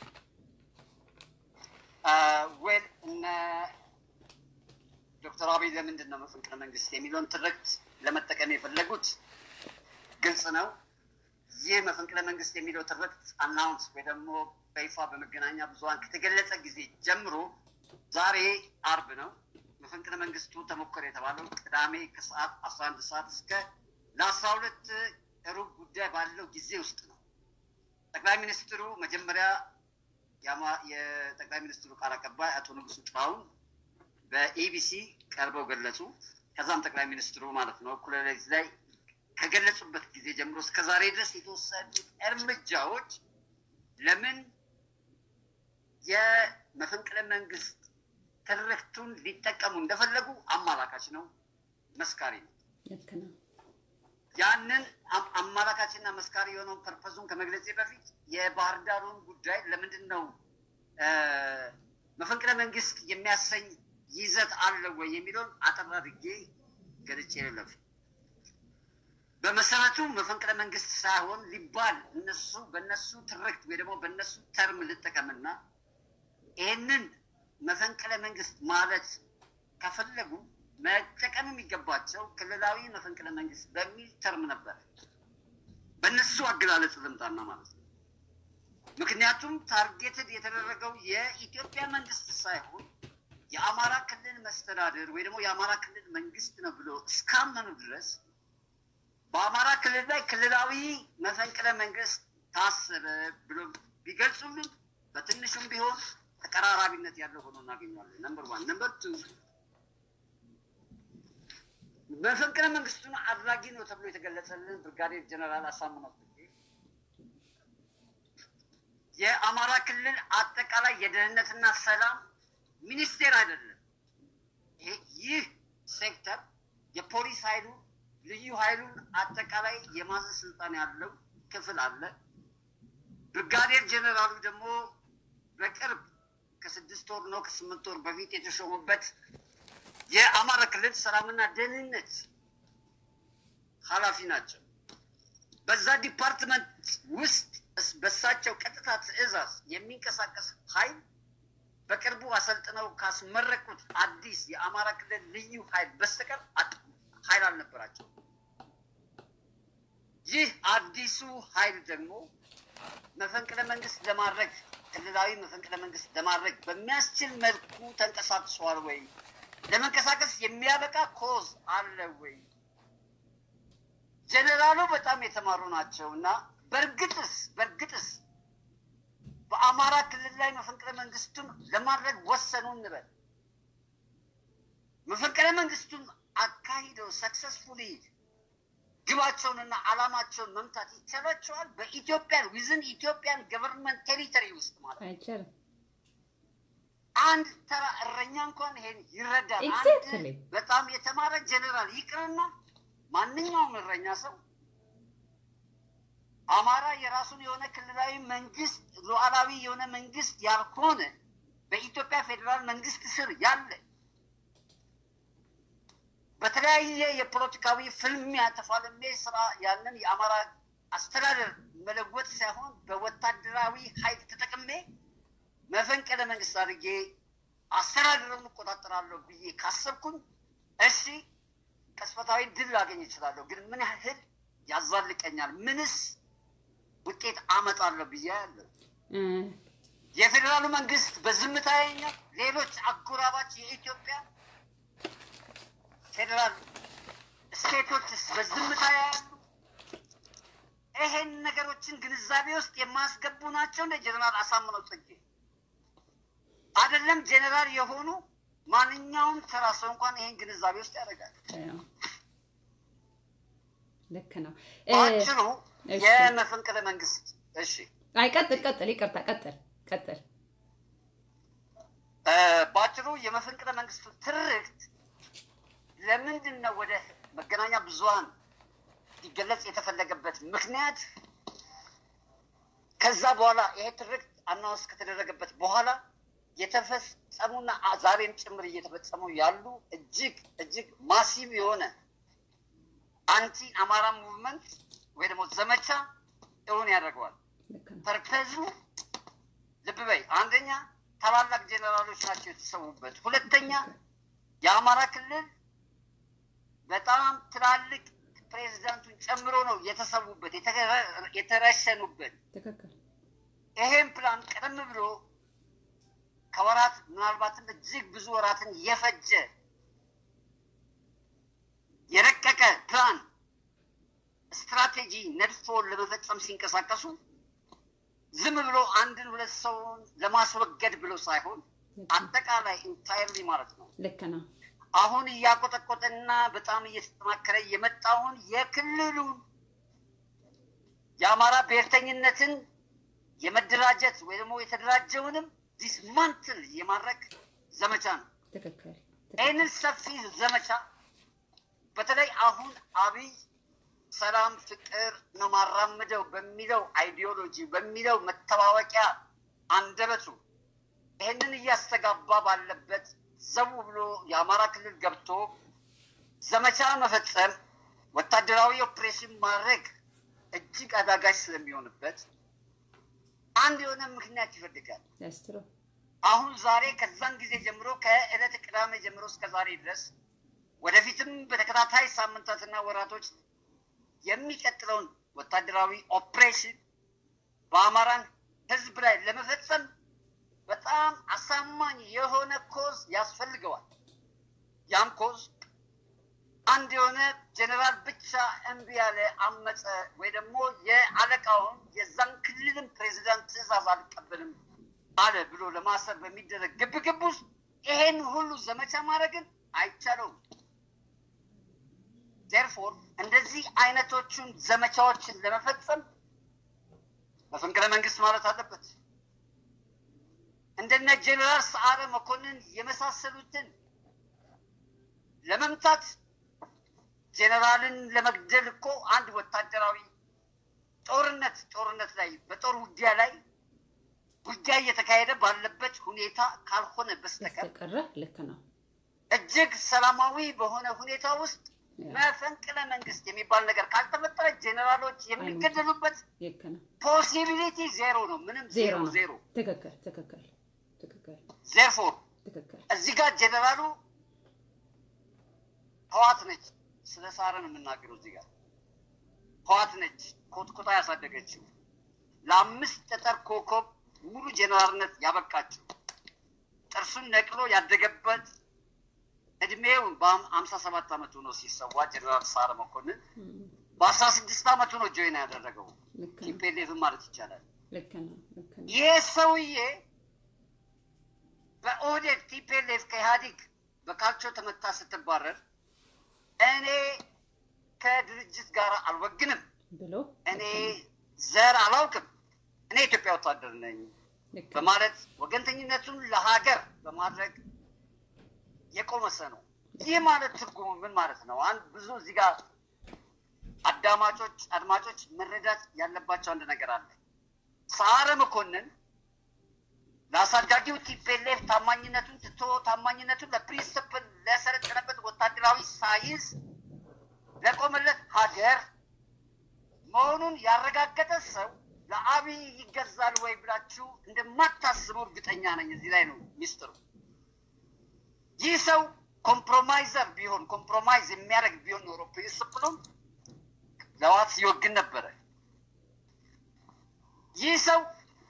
ዌል እነ ዶክተር አብይ ለምንድን ነው መፈንቅለ መንግስት የሚለውን ትርክት ለመጠቀም የፈለጉት ግልጽ ነው። ይህ መፈንቅለ መንግስት የሚለው ትርክት አናውንስ ወይ ደግሞ በይፋ በመገናኛ ብዙኃን ከተገለጸ ጊዜ ጀምሮ ዛሬ አርብ ነው። መፈንቅለ መንግስቱ ተሞከረ የተባለው ቅዳሜ ከሰዓት አስራ አንድ ሰዓት እስከ ለአስራ ሁለት ሩብ ጉዳይ ባለው ጊዜ ውስጥ ነው። ጠቅላይ ሚኒስትሩ መጀመሪያ የጠቅላይ ሚኒስትሩ ቃል አቀባይ አቶ ንጉሱ ጥላሁን በኢቢሲ ቀርበው ገለጹ። ከዛም ጠቅላይ ሚኒስትሩ ማለት ነው እኩለ ሌሊት ላይ ከገለጹበት ጊዜ ጀምሮ እስከ ዛሬ ድረስ የተወሰዱ እርምጃዎች ለምን የመፈንቅለ መንግስት ትርክቱን ሊጠቀሙ እንደፈለጉ አማላካች ነው፣ መስካሪ ነው። ልክ ነው። ያንን አማላካችና መስካሪ የሆነውን ፐርፐዙን ከመግለጼ በፊት የባህር ዳሩን ጉዳይ ለምንድን ነው መፈንቅለ መንግስት የሚያሰኝ ይዘት አለ ወይ የሚለውን አጠር አድርጌ ገልጬ ልለፍ። በመሰረቱ መፈንቅለ መንግስት ሳይሆን ሊባል እነሱ በእነሱ ትርክት ወይ ደግሞ በእነሱ ተርም ልጠቀምና ይህንን መፈንቅለ መንግስት ማለት ከፈለጉ መጠቀም የሚገባቸው ክልላዊ መፈንቅለ መንግስት በሚል ተርም ነበር። በእነሱ አገላለጽ ልምጣና ማለት ነው። ምክንያቱም ታርጌትድ የተደረገው የኢትዮጵያ መንግስት ሳይሆን የአማራ ክልል መስተዳድር ወይ ደግሞ የአማራ ክልል መንግስት ነው ብሎ እስካመኑ ድረስ በአማራ ክልል ላይ ክልላዊ መፈንቅለ መንግስት ታሰበ ብሎ ቢገልጹልን በትንሹም ቢሆን ተቀራራቢነት ያለው ሆኖ እናገኘዋለን። ነምበር ዋን። ነምበር ቱ መፈንቅለ መንግስቱን አድራጊ ነው ተብሎ የተገለጸልን ብርጋዴር ጀነራል አሳምነው ጽጌ የአማራ ክልል አጠቃላይ የደህንነትና ሰላም ሚኒስቴር አይደለም። ይህ ሴክተር የፖሊስ ኃይሉ ልዩ ኃይሉን አጠቃላይ የማዘዝ ስልጣን ያለው ክፍል አለ። ብርጋዴር ጀነራሉ ደግሞ በቅርብ ከስድስት ወር ነው ከስምንት ወር በፊት የተሾሙበት የአማራ ክልል ሰላምና ደህንነት ኃላፊ ናቸው። በዛ ዲፓርትመንት ውስጥ በሳቸው ቀጥታ ትዕዛዝ የሚንቀሳቀስ ኃይል በቅርቡ አሰልጥነው ካስመረቁት አዲስ የአማራ ክልል ልዩ ኃይል በስተቀር ኃይል አልነበራቸው። ይህ አዲሱ ኃይል ደግሞ መፈንቅለ መንግስት ለማድረግ ክልላዊ መፈንቅለ መንግስት ለማድረግ በሚያስችል መልኩ ተንቀሳቅሷል ወይ? ለመንቀሳቀስ የሚያበቃ ኮዝ አለ ወይ? ጀኔራሉ በጣም የተማሩ ናቸው እና በእርግጥስ በእርግጥስ በአማራ ክልል ላይ መፈንቅለ መንግስቱን ለማድረግ ወሰኑ እንበል። መፈንቅለ መንግስቱን አካሂደው ሰክሰስፉሊ ግባቸውንና አላማቸውን መምታት ይቻላቸዋል? በኢትዮጵያን ዊዝን ኢትዮጵያን ገቨርንመንት ቴሪተሪ ውስጥ ማለት ነው። አይቻልም። አንድ ተራ እረኛ እንኳን ይሄን ይረዳል። Exactly. አንድ በጣም የተማረ ጀኔራል ይቅርና ማንኛውም እረኛ ሰው አማራ የራሱን የሆነ ክልላዊ መንግስት ሉዓላዊ የሆነ መንግስት ያልሆነ በኢትዮጵያ ፌዴራል መንግስት ስር ያለ በተለያየ የፖለቲካዊ ፍልሚያ ተፋልሜ ስራ ያንን የአማራ አስተዳደር መለወጥ ሳይሆን በወታደራዊ ኃይል ተጠቅሜ መፈንቅለ መንግስት አድርጌ አስተዳደሩን እቆጣጠራለሁ ብዬ ካሰብኩኝ እሺ ቅጽበታዊ ድል ላገኝ እችላለሁ። ግን ምን ያህል ያዛልቀኛል? ምንስ ውጤት አመጣለሁ ብዬ ያለ እ የፌዴራሉ መንግስት በዝምታኛ ሌሎች አጎራባች የኢትዮጵያ ፌዴራል ስቴቶችስ በዝምታ ያሉ ይሄን ነገሮችን ግንዛቤ ውስጥ የማያስገቡ ናቸው። እንደ ጀነራል አሳምነው ጽጌ አይደለም ጀነራል የሆኑ ማንኛውም ተራ ሰው እንኳን ይሄን ግንዛቤ ውስጥ ያደርጋል። ልክ ነው። በአጭሩ የመፈንቅለ መንግስት እሺ፣ አይ ቀጥል ቀጥል፣ ይቅርታ ቀጥል ቀጥል። በአጭሩ የመፈንቅለ መንግስቱ ትርክት ለምንድን ነው ወደ መገናኛ ብዙኃን ሊገለጽ የተፈለገበት ምክንያት ከዛ በኋላ ይሄ ትርክት አናውንስ ከተደረገበት በኋላ የተፈጸሙና ዛሬም ጭምር እየተፈጸሙ ያሉ እጅግ እጅግ ማሲቭ የሆነ አንቲ አማራ ሙቭመንት ወይ ደግሞ ዘመቻ እውን ያደርገዋል። ፐርፐዙ ልብ በይ፣ አንደኛ ታላላቅ ጄኔራሎች ናቸው የተሰዉበት። ሁለተኛ የአማራ ክልል በጣም ትላልቅ ፕሬዚዳንቱን ጨምሮ ነው የተሰዉበት የተረሸኑበት። ይሄን ፕላን ቀደም ብሎ ከወራት ምናልባትም እጅግ ብዙ ወራትን የፈጀ የረቀቀ ፕላን ስትራቴጂ ነድፎ ለመፈጸም ሲንቀሳቀሱ ዝም ብሎ አንድን ሁለት ሰውን ለማስወገድ ብሎ ሳይሆን አጠቃላይ ኢንታይርሊ ማለት ነው ልክ ነው። አሁን እያቆጠቆጠና በጣም እየተጠናከረ የመጣውን የክልሉን የአማራ ብሔርተኝነትን የመደራጀት ወይ ደግሞ የተደራጀውንም ዲስማንትል የማድረግ ዘመቻ ነው። ትክክል። ይህንን ሰፊ ዘመቻ በተለይ አሁን አብይ ሰላም፣ ፍቅር ነው ማራምደው በሚለው አይዲዮሎጂ በሚለው መተዋወቂያ አንደበቱ ይህንን እያስተጋባ ባለበት ዘው ብሎ የአማራ ክልል ገብቶ ዘመቻ መፈጸም ወታደራዊ ኦፕሬሽን ማድረግ እጅግ አዳጋች ስለሚሆንበት አንድ የሆነ ምክንያት ይፈልጋል። አሁን ዛሬ ከዛን ጊዜ ጀምሮ ከዕለተ ቅዳሜ ጀምሮ እስከ ዛሬ ድረስ ወደፊትም በተከታታይ ሳምንታትና ወራቶች የሚቀጥለውን ወታደራዊ ኦፕሬሽን በአማራን ሕዝብ ላይ ለመፈጸም በጣም አሳማኝ የሆነ ኮዝ ያስፈልገዋል። ያም ኮዝ አንድ የሆነ ጀኔራል ብቻ እምቢ ያለ አመፀ ወይ ደግሞ የአለቃውን የዛን ክልልን ፕሬዚዳንት ትዕዛዝ አልቀበልም አለ ብሎ ለማሰር በሚደረግ ግብግብ ውስጥ ይሄን ሁሉ ዘመቻ ማድረግን አይቻለውም። ቴርፎር እንደዚህ አይነቶቹን ዘመቻዎችን ለመፈጸም መፈንቅለ መንግስት ማለት አለበት። እንደነ ጀኔራል ሰዓረ መኮንን የመሳሰሉትን ለመምታት ጀኔራልን ለመግደል እኮ አንድ ወታደራዊ ጦርነት ጦርነት ላይ በጦር ውጊያ ላይ ውጊያ እየተካሄደ ባለበት ሁኔታ ካልሆነ በስተቀር ልክ ነው። እጅግ ሰላማዊ በሆነ ሁኔታ ውስጥ መፈንቅለ መንግስት የሚባል ነገር ካልተፈጠረ ጀኔራሎች የሚገደሉበት ፖሲቢሊቲ ዜሮ ነው። ምንም ዜሮ ዜሮ። ትክክል ትክክል ትክክል። ዜርፎር ትክክል። እዚህ ጋር ጀኔራሉ ህዋት ነች። ስለ ሳረ ነው የምናገረው። እዚህ ጋር ህዋት ነች ኮትኮታ ያሳደገችው ለአምስት ጠጠር ኮከብ ሙሉ ጀኔራልነት ያበቃችው ጥርሱን ነቅሎ ያደገበት እድሜው በአምሳ ሰባት አመቱ ነው ሲሰዋ ጀኔራል ሳረ መኮንን በአስራ ስድስት አመቱ ነው ጆይን ያደረገው ቲፔሌፍን ማለት ይቻላል። ይህ ሰውዬ በኦህዴድ ቲፔሌፍ ከኢህአዲግ በካልቾ ተመታ ስትባረር እኔ ከድርጅት ጋር አልወግንም ብሎ እኔ ዘር አላውቅም፣ እኔ ኢትዮጵያ ወታደር ነኝ በማለት ወገንተኝነቱን ለሀገር በማድረግ የቆመሰ ነው። ይህ ማለት ትርጉሙ ምን ማለት ነው? አንድ ብዙ እዚህ ጋር አዳማጮች አድማጮች መረዳት ያለባቸው አንድ ነገር አለ። ሰዓረ መኮንን ለአሳዳጊው ቲፔሌፍ ታማኝነቱን ትቶ ታማኝነቱን ለፕሪንስፕል ለሰለጠነበት ወታደራዊ ሳይንስ ለቆመለት ሀገር መሆኑን ያረጋገጠ ሰው ለአብይ ይገዛል ወይ ብላችሁ እንደማታስቡ እርግጠኛ ነኝ። እዚህ ላይ ነው ሚስጥሩ። ይህ ሰው ኮምፕሮማይዘር ቢሆን ኮምፕሮማይዝ የሚያደርግ ቢሆን ኖሮ ፕሪንስፕሉን ለዋት ሲወግን ነበረ። ይህ ሰው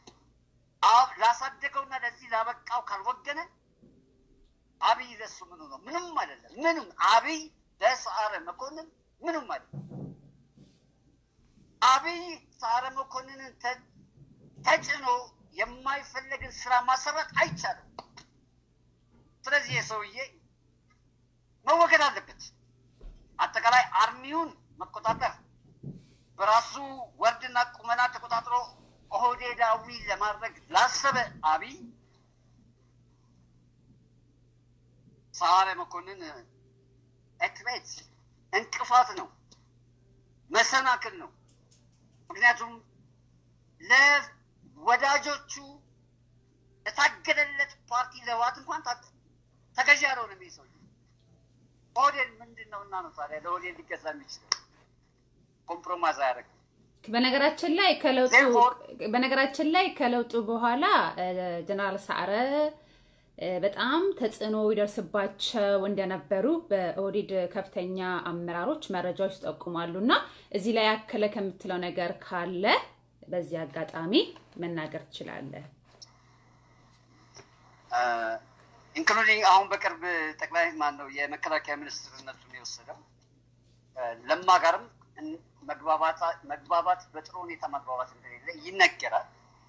ላሳደገውና ለዚህ ላበቃው ካልወገነ አብይ ለሱ ምኑ ነው? ምንም አይደለም። ምንም አብይ ለሰዓረ መኮንን ምንም ማለት አብይ ሰዓረ መኮንንን ተጭኖ የማይፈለግን ስራ ማሰራት አይቻልም። ስለዚህ የሰውዬ መወገድ አለበት። አጠቃላይ አርሚውን መቆጣጠር በራሱ ወርድና ቁመና ተቆጣጥሮ ኦህዴዳዊ ለማድረግ ላሰበ አብይ ሰዓረ መኮንን እክቤት እንቅፋት ነው፣ መሰናክል ነው። ምክንያቱም ለወዳጆቹ ለታገለለት ፓርቲ ለህወሓት እንኳን ተገዢ ያልሆነ ሰው ኦህዴድ ምንድን ነው እና ነው ታዲያ ለኦህዴድ ሊገዛ የሚችለው? ኮምፕሮማይዝ አያደርግም። በነገራችን ላይ ከለውጡ በነገራችን ላይ ከለውጡ በኋላ ጀነራል ሰዓረ በጣም ተጽዕኖ ይደርስባቸው እንደነበሩ በኦህዴድ ከፍተኛ አመራሮች መረጃዎች ይጠቁማሉ። እና እዚህ ላይ ያከለ ከምትለው ነገር ካለ በዚህ አጋጣሚ መናገር ትችላለህ። ኢንክሉዲንግ አሁን በቅርብ ጠቅላይ ማን ነው የመከላከያ ሚኒስትርነቱን የወሰደው ለማ ጋርም መግባባት በጥሩ ሁኔታ መግባባት እንደሌለ ይነገራል።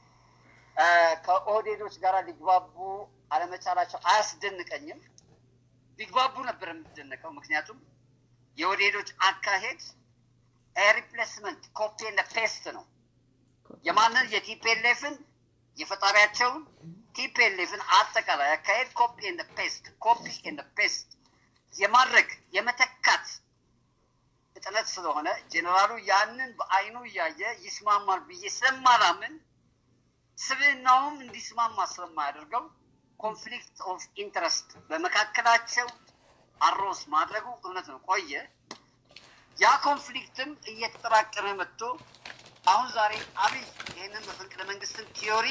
ከኦህዴዶች ጋር ሊግባቡ አለመቻላቸው አያስደንቀኝም። ሊግባቡ ነበር የምትደነቀው። ምክንያቱም የኦህዴዶች አካሄድ ሪፕሌስመንት ኮፒ ኤንድ ፔስት ነው። የማንን የቲፒኤልኤፍን የፈጣሪያቸውን ቲፒኤልኤፍን አጠቃላይ አካሄድ ኮፒ ኤንድ ፔስት ኮፒ ኤንድ ፔስት የማድረግ የመተካት ፍጥነት ስለሆነ ጄኔራሉ ያንን በአይኑ እያየ ይስማማል ብዬ ስለማላምን ስብዕናውም እንዲስማማ ስለማያደርገው ኮንፍሊክት ኦፍ ኢንትረስት በመካከላቸው አሮስ ማድረጉ እውነት ነው ቆየ። ያ ኮንፍሊክትም እየተጠራቀመ መጥቶ አሁን ዛሬ አብይ ይህንን መፈንቅለ መንግስትን ቲዮሪ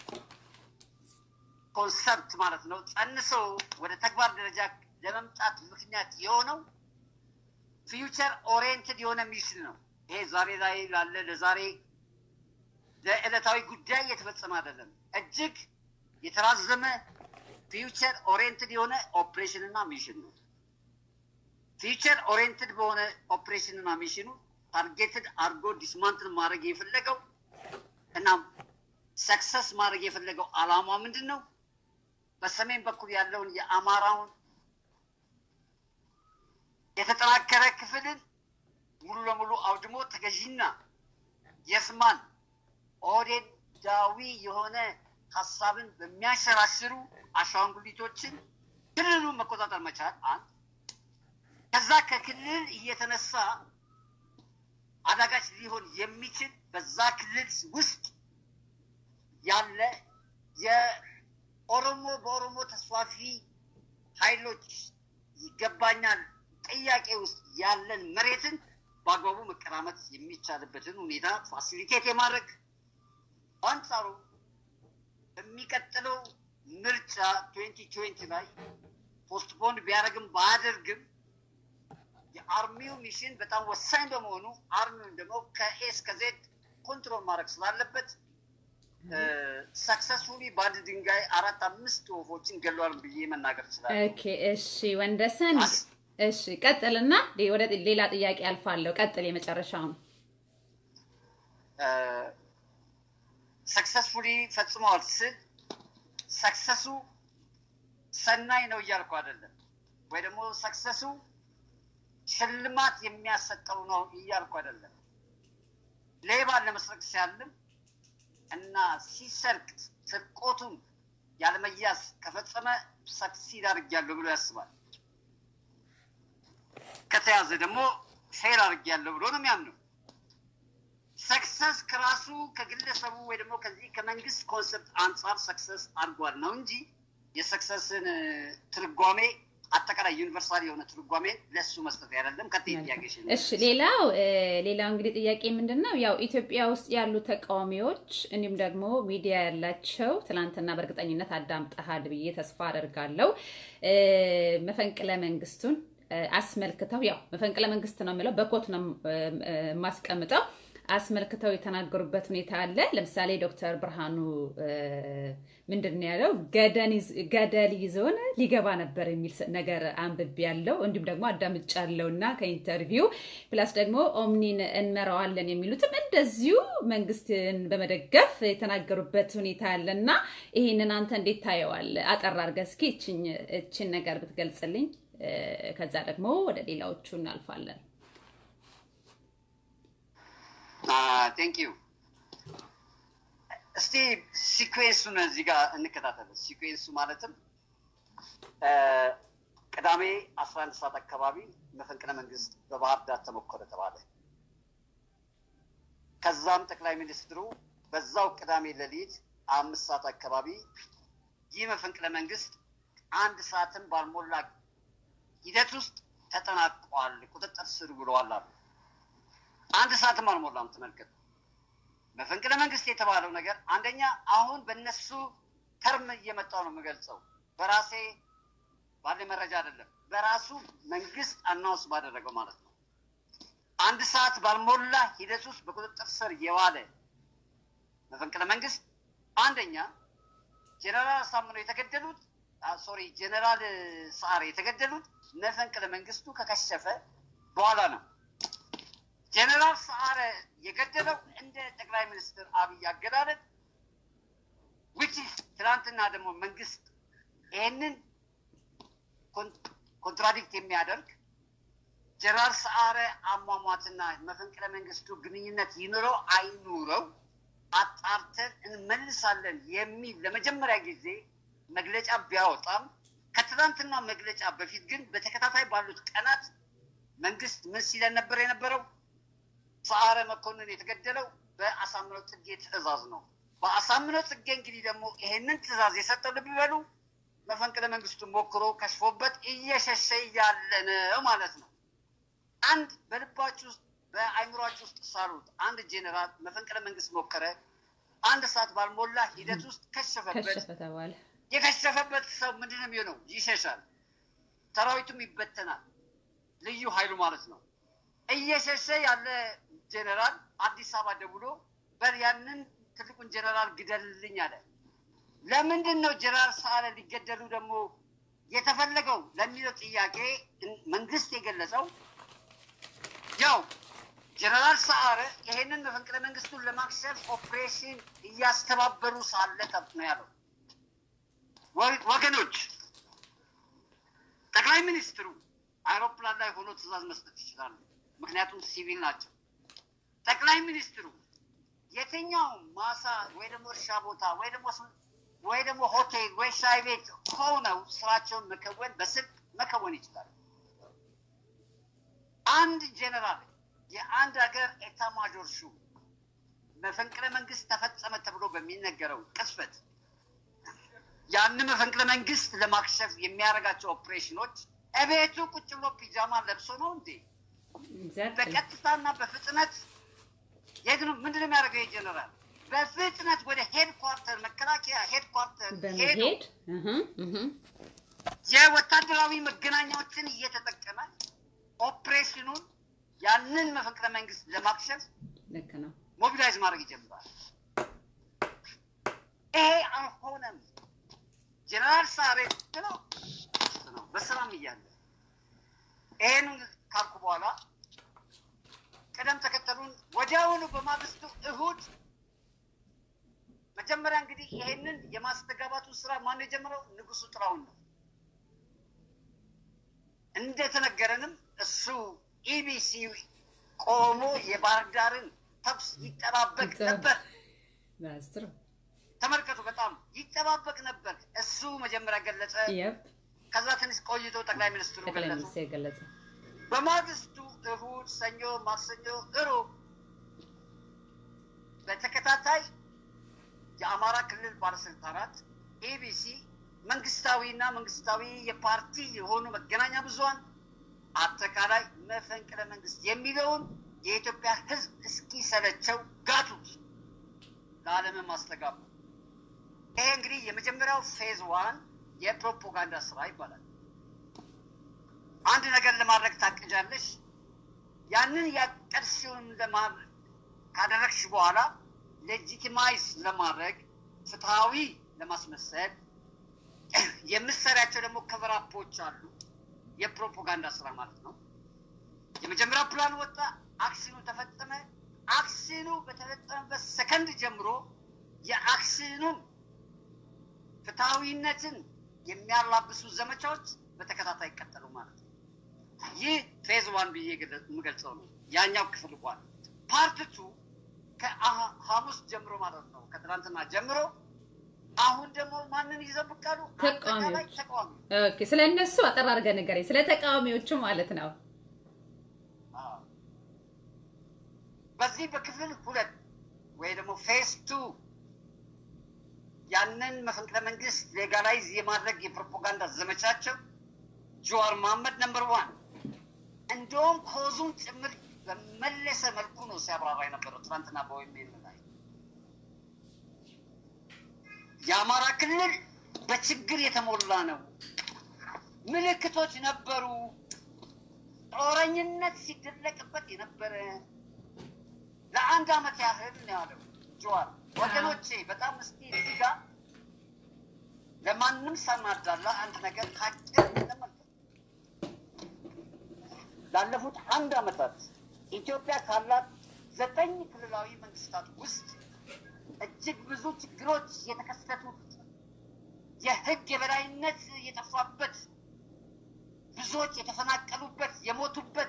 ኮንሰፕት ማለት ነው ጸንሰው ወደ ተግባር ደረጃ ለመምጣት ምክንያት የሆነው ፊውቸር ኦሪየንትድ የሆነ ሚሽን ነው። ይሄ ዛሬ ላይ ላለ ለዛሬ ለዕለታዊ ጉዳይ እየተፈጸመ አይደለም። እጅግ የተራዘመ ፊውቸር ኦሪየንትድ የሆነ ኦፕሬሽን እና ሚሽን ነው። ፊውቸር ኦሪየንትድ በሆነ ኦፕሬሽን እና ሚሽኑ ታርጌትድ አድርጎ ዲስማንትል ማድረግ የፈለገው እና ሰክሰስ ማድረግ የፈለገው አላማ ምንድን ነው? በሰሜን በኩል ያለውን የአማራውን የተጠናከረ ክፍልን ሙሉ ለሙሉ አውድሞ ተገዢና የስማን ኦህዴዳዊ የሆነ ሀሳብን በሚያሸራሽሩ አሻንጉሊቶችን ክልሉን መቆጣጠር መቻል አንድ። ከዛ ከክልል እየተነሳ አዳጋች ሊሆን የሚችል በዛ ክልል ውስጥ ያለ የኦሮሞ በኦሮሞ ተስፋፊ ኃይሎች ይገባኛል ጥያቄ ውስጥ ያለን መሬትን በአግባቡ መቀራመት የሚቻልበትን ሁኔታ ፋሲሊቴት የማድረግ በአንጻሩ በሚቀጥለው ምርጫ ትዌንቲ ትዌንቲ ላይ ፖስትፖንድ ቢያደርግም ባያደርግም የአርሚው ሚሽን በጣም ወሳኝ በመሆኑ አርሚውን ደግሞ ከኤ እስከ ዜድ ኮንትሮል ማድረግ ስላለበት ሰክሰስፉሊ በአንድ ድንጋይ አራት አምስት ወፎችን ገሏል ብዬ መናገር ይችላል። ኦኬ፣ እሺ ወንደሰን፣ እሺ ቀጥልና ወደ ሌላ ጥያቄ አልፋለሁ። ቀጥል የመጨረሻውን። ሰክሰስፉሊ ፈጽመዋል ስል ሰክሰሱ ሰናይ ነው እያልኩ አይደለም፣ ወይ ደግሞ ሰክሰሱ ሽልማት የሚያሰጠው ነው እያልኩ አይደለም። ሌባን ለመስረቅ ሲያልም እና ሲሰርቅ ስርቆቱን ያለመያዝ ከፈጸመ ሰክሲድ አድርጊያለሁ ብሎ ያስባል። ከተያዘ ደግሞ ፌል አድርጊያለሁ ብሎ ነው የሚያምነው። ሰክሰስ ከራሱ ከግለሰቡ ወይ ደግሞ ከዚህ ከመንግስት ኮንሰፕት አንጻር ሰክሰስ አድርጓል ነው እንጂ የሰክሰስን ትርጓሜ አጠቃላይ ዩኒቨርሳል የሆነ ትርጓሜ ለሱ መስጠት አይደለም። ከት ጥያቄ እሺ፣ ሌላው ሌላው እንግዲህ ጥያቄ ምንድን ነው ያው ኢትዮጵያ ውስጥ ያሉ ተቃዋሚዎች እንዲሁም ደግሞ ሚዲያ ያላቸው ትናንትና በእርግጠኝነት አዳምጠሃል ብዬ ተስፋ አደርጋለሁ መፈንቅለ መንግስቱን አስመልክተው ያው መፈንቅለ መንግስት ነው የምለው በኮት ነው የማስቀምጠው አስመልክተው የተናገሩበት ሁኔታ አለ። ለምሳሌ ዶክተር ብርሃኑ ምንድን ነው ያለው? ገደል ይዞን ሊገባ ነበር የሚል ነገር አንብቤ ያለው እንዲሁም ደግሞ አዳምጫለሁ እና ከኢንተርቪው ፕላስ ደግሞ ኦምኒን እንመራዋለን የሚሉትም እንደዚሁ መንግስትን በመደገፍ የተናገሩበት ሁኔታ አለ እና ይህንን አንተ እንዴት ታየዋል? አጠር አድርገህ እስኪ እችን ነገር ብትገልጽልኝ፣ ከዛ ደግሞ ወደ ሌላዎቹ እናልፋለን። ቴንክ ዩ። እስቲ ሲኩዌንሱን እዚህ ጋር እንከታተል። ሲኩዌንሱ ማለትም ቅዳሜ አስራ አንድ ሰዓት አካባቢ መፈንቅለ መንግስት በባህር ዳር ተሞከረ ተባለ። ከዛም ጠቅላይ ሚኒስትሩ በዛው ቅዳሜ ሌሊት አምስት ሰዓት አካባቢ ይህ መፈንቅለ መንግስት አንድ ሰዓትን ባልሞላ ሂደት ውስጥ ተጠናቋል፣ ቁጥጥር ስር ብለዋል አሉ። አንድ ሰዓትም አልሞላም። ተመልከቱ። መፈንቅለ መንግስት የተባለው ነገር አንደኛ አሁን በእነሱ ተርም እየመጣው ነው የምገልጸው፣ በራሴ ባለ መረጃ አይደለም፣ በራሱ መንግስት አናውንስ ባደረገው ማለት ነው። አንድ ሰዓት ባልሞላ ሂደት ውስጥ በቁጥጥር ስር የዋለ መፈንቅለ መንግስት አንደኛ ጀነራል አሳምነው የተገደሉት ሶሪ ጀነራል ሰዓረ የተገደሉት መፈንቅለ መንግስቱ ከከሸፈ በኋላ ነው። ጀነራል ሰዓረ የገደለው እንደ ጠቅላይ ሚኒስትር አብይ አገላለጥ ዊች ትናንትና ደግሞ መንግስት ይህንን ኮንትራዲክት የሚያደርግ ጀነራል ሰዓረ አሟሟትና መፈንቅለ መንግስቱ ግንኙነት ይኑረው አይኑረው አጣርተን እንመልሳለን የሚል ለመጀመሪያ ጊዜ መግለጫ ቢያወጣም ከትናንትና መግለጫ በፊት ግን በተከታታይ ባሉት ቀናት መንግስት ምን ሲለን ነበር የነበረው? ሰዓረ መኮንን የተገደለው በአሳምነው ጽጌ ትዕዛዝ ነው። በአሳምነው ጽጌ እንግዲህ ደግሞ ይሄንን ትዕዛዝ የሰጠው ልብ በሉ መፈንቅለ መንግስቱን ሞክሮ ከሽፎበት እየሸሸ ያለ ነው ማለት ነው። አንድ በልባችሁ ውስጥ በአይምሯችሁ ውስጥ ሳሉት አንድ ጄኔራል መፈንቅለ መንግስት ሞከረ፣ አንድ ሰዓት ባልሞላ ሂደት ውስጥ ከሸፈበት። ተባለ። የከሸፈበት ሰው ምንድን ነው የሚሆነው? ይሸሻል፣ ሰራዊቱም ይበተናል፣ ልዩ ኃይሉ ማለት ነው። እየሸሸ ያለ ጄኔራል አዲስ አበባ ደውሎ በል ያንን ትልቁን ጄኔራል ግደልልኝ አለ። ለምንድን ነው ጄኔራል ሰዓረ ሊገደሉ ደግሞ የተፈለገው ለሚለው ጥያቄ መንግስት የገለጸው ያው ጀነራል ሰዓረ ይሄንን መፈንቅለ መንግስቱን ለማክሸፍ ኦፕሬሽን እያስተባበሩ ሳለ ጠብ ነው ያለው። ወገኖች ጠቅላይ ሚኒስትሩ አይሮፕላን ላይ ሆኖ ትዕዛዝ መስጠት ይችላሉ፣ ምክንያቱም ሲቪል ናቸው። ጠቅላይ ሚኒስትሩ የትኛው ማሳ ወይ ደግሞ እርሻ ቦታ ወይ ደግሞ ወይ ደግሞ ሆቴል ወይ ሻይ ቤት ሆነው ስራቸውን መከወን በስልክ መከወን ይችላሉ። አንድ ጄኔራል የአንድ ሀገር ኤታ ማጆር ሹም መፈንቅለ መንግስት ተፈጸመ ተብሎ በሚነገረው ቅጽበት ያን መፈንቅለ መንግስት ለማክሸፍ የሚያደርጋቸው ኦፕሬሽኖች እቤቱ ቁጭ ብሎ ፒጃማ ለብሶ ነው እንዴ? በቀጥታና በፍጥነት የግኑ ምንድን ነው የሚያደርገው? የጀነራል በፍጥነት ወደ ሄድኳርተር መከላከያ ሄድኳርተር ሄዶ የወታደራዊ መገናኛዎችን እየተጠቀመ ኦፕሬሽኑን ያንን መፈንቅለ መንግስት ለማክሸፍ ልክ ነው ሞቢላይዝ ማድረግ ይጀምራል። ይሄ አልሆነም። ጀነራል ሳሬ ነው ነው በሰላም እያለ ይሄን ካልኩ በኋላ ቅደም ተከተሉን ወዲያውኑ በማግስቱ እሁድ መጀመሪያ እንግዲህ ይሄንን የማስተጋባቱ ስራ ማን የጀመረው? ንጉሱ ጥላሁን ነው። እንደተነገረንም እሱ ኢቢሲ ቆሞ የባህር ዳርን ተኩስ ይጠባበቅ ነበር። ተመልከቱ፣ በጣም ይጠባበቅ ነበር። እሱ መጀመሪያ ገለጸ። ከዛ ትንሽ ቆይቶ ጠቅላይ ሚኒስትሩ ገለጹ። በማግስቱ እሁድ፣ ሰኞ፣ ማክሰኞ፣ እሮብ በተከታታይ የአማራ ክልል ባለስልጣናት ኤቢሲ መንግስታዊና መንግስታዊ የፓርቲ የሆኑ መገናኛ ብዙኃን አጠቃላይ መፈንቅለ መንግስት የሚለውን የኢትዮጵያ ሕዝብ እስኪሰለቸው ጋቱት፣ ለዓለምም አስተጋቡ። ይሄ እንግዲህ የመጀመሪያው ፌዝ ዋን የፕሮፓጋንዳ ስራ ይባላል። አንድ ነገር ለማድረግ ታቅጃለሽ። ያንን ያቀድሽውን ካደረግሽ በኋላ ሌጂቲማይዝ ለማድረግ ፍትሐዊ ለማስመሰል የምትሰሪያቸው ደግሞ ከቨራፖች አሉ። የፕሮፓጋንዳ ስራ ማለት ነው። የመጀመሪያ ፕላን ወጣ፣ አክሽኑ ተፈጸመ። አክሽኑ በተፈጸመበት ሰከንድ ጀምሮ የአክሽኑን ፍትሐዊነትን የሚያላብሱ ዘመቻዎች በተከታታይ ይቀጠሉ ማለት ነው። ይህ ፌዝ ዋን ብዬ የምገልጸው ነው። ያኛው ክፍል ዋን ፓርት ቱ ከሐሙስ ጀምሮ ማለት ነው ከትናንትና ጀምሮ አሁን ደግሞ ማንን ይዘው ብቅ አሉ? አጠቃላይ ተቃዋሚ ኦኬ፣ ስለ እነሱ አጠር አድርገህ ንገረኝ፣ ስለ ተቃዋሚዎቹ ማለት ነው። በዚህ በክፍል ሁለት ወይ ደግሞ ፌስ ቱ ያንን መፈንቅለ መንግስት ሌጋላይዝ የማድረግ የፕሮፓጋንዳ ዘመቻቸው ጀዋር መሐመድ ነምበር ዋን እንደውም ኮዙን ጭምር በመለሰ መልኩ ነው ሲያብራራ የነበረው ትናንትና በወይሜል ላይ የአማራ ክልል በችግር የተሞላ ነው። ምልክቶች ነበሩ። ጦረኝነት ሲደለቅበት የነበረ ለአንድ አመት ያህል ነው ያለው ጀዋር። ወገኖቼ በጣም እስኪ እዚህ ጋር ለማንም ሳናዳላ አንድ ነገር ካጭር እንመልከት። ላለፉት አንድ አመታት ኢትዮጵያ ካላት ዘጠኝ ክልላዊ መንግስታት ውስጥ እጅግ ብዙ ችግሮች የተከሰቱት የህግ የበላይነት የጠፋበት ብዙዎች የተፈናቀሉበት የሞቱበት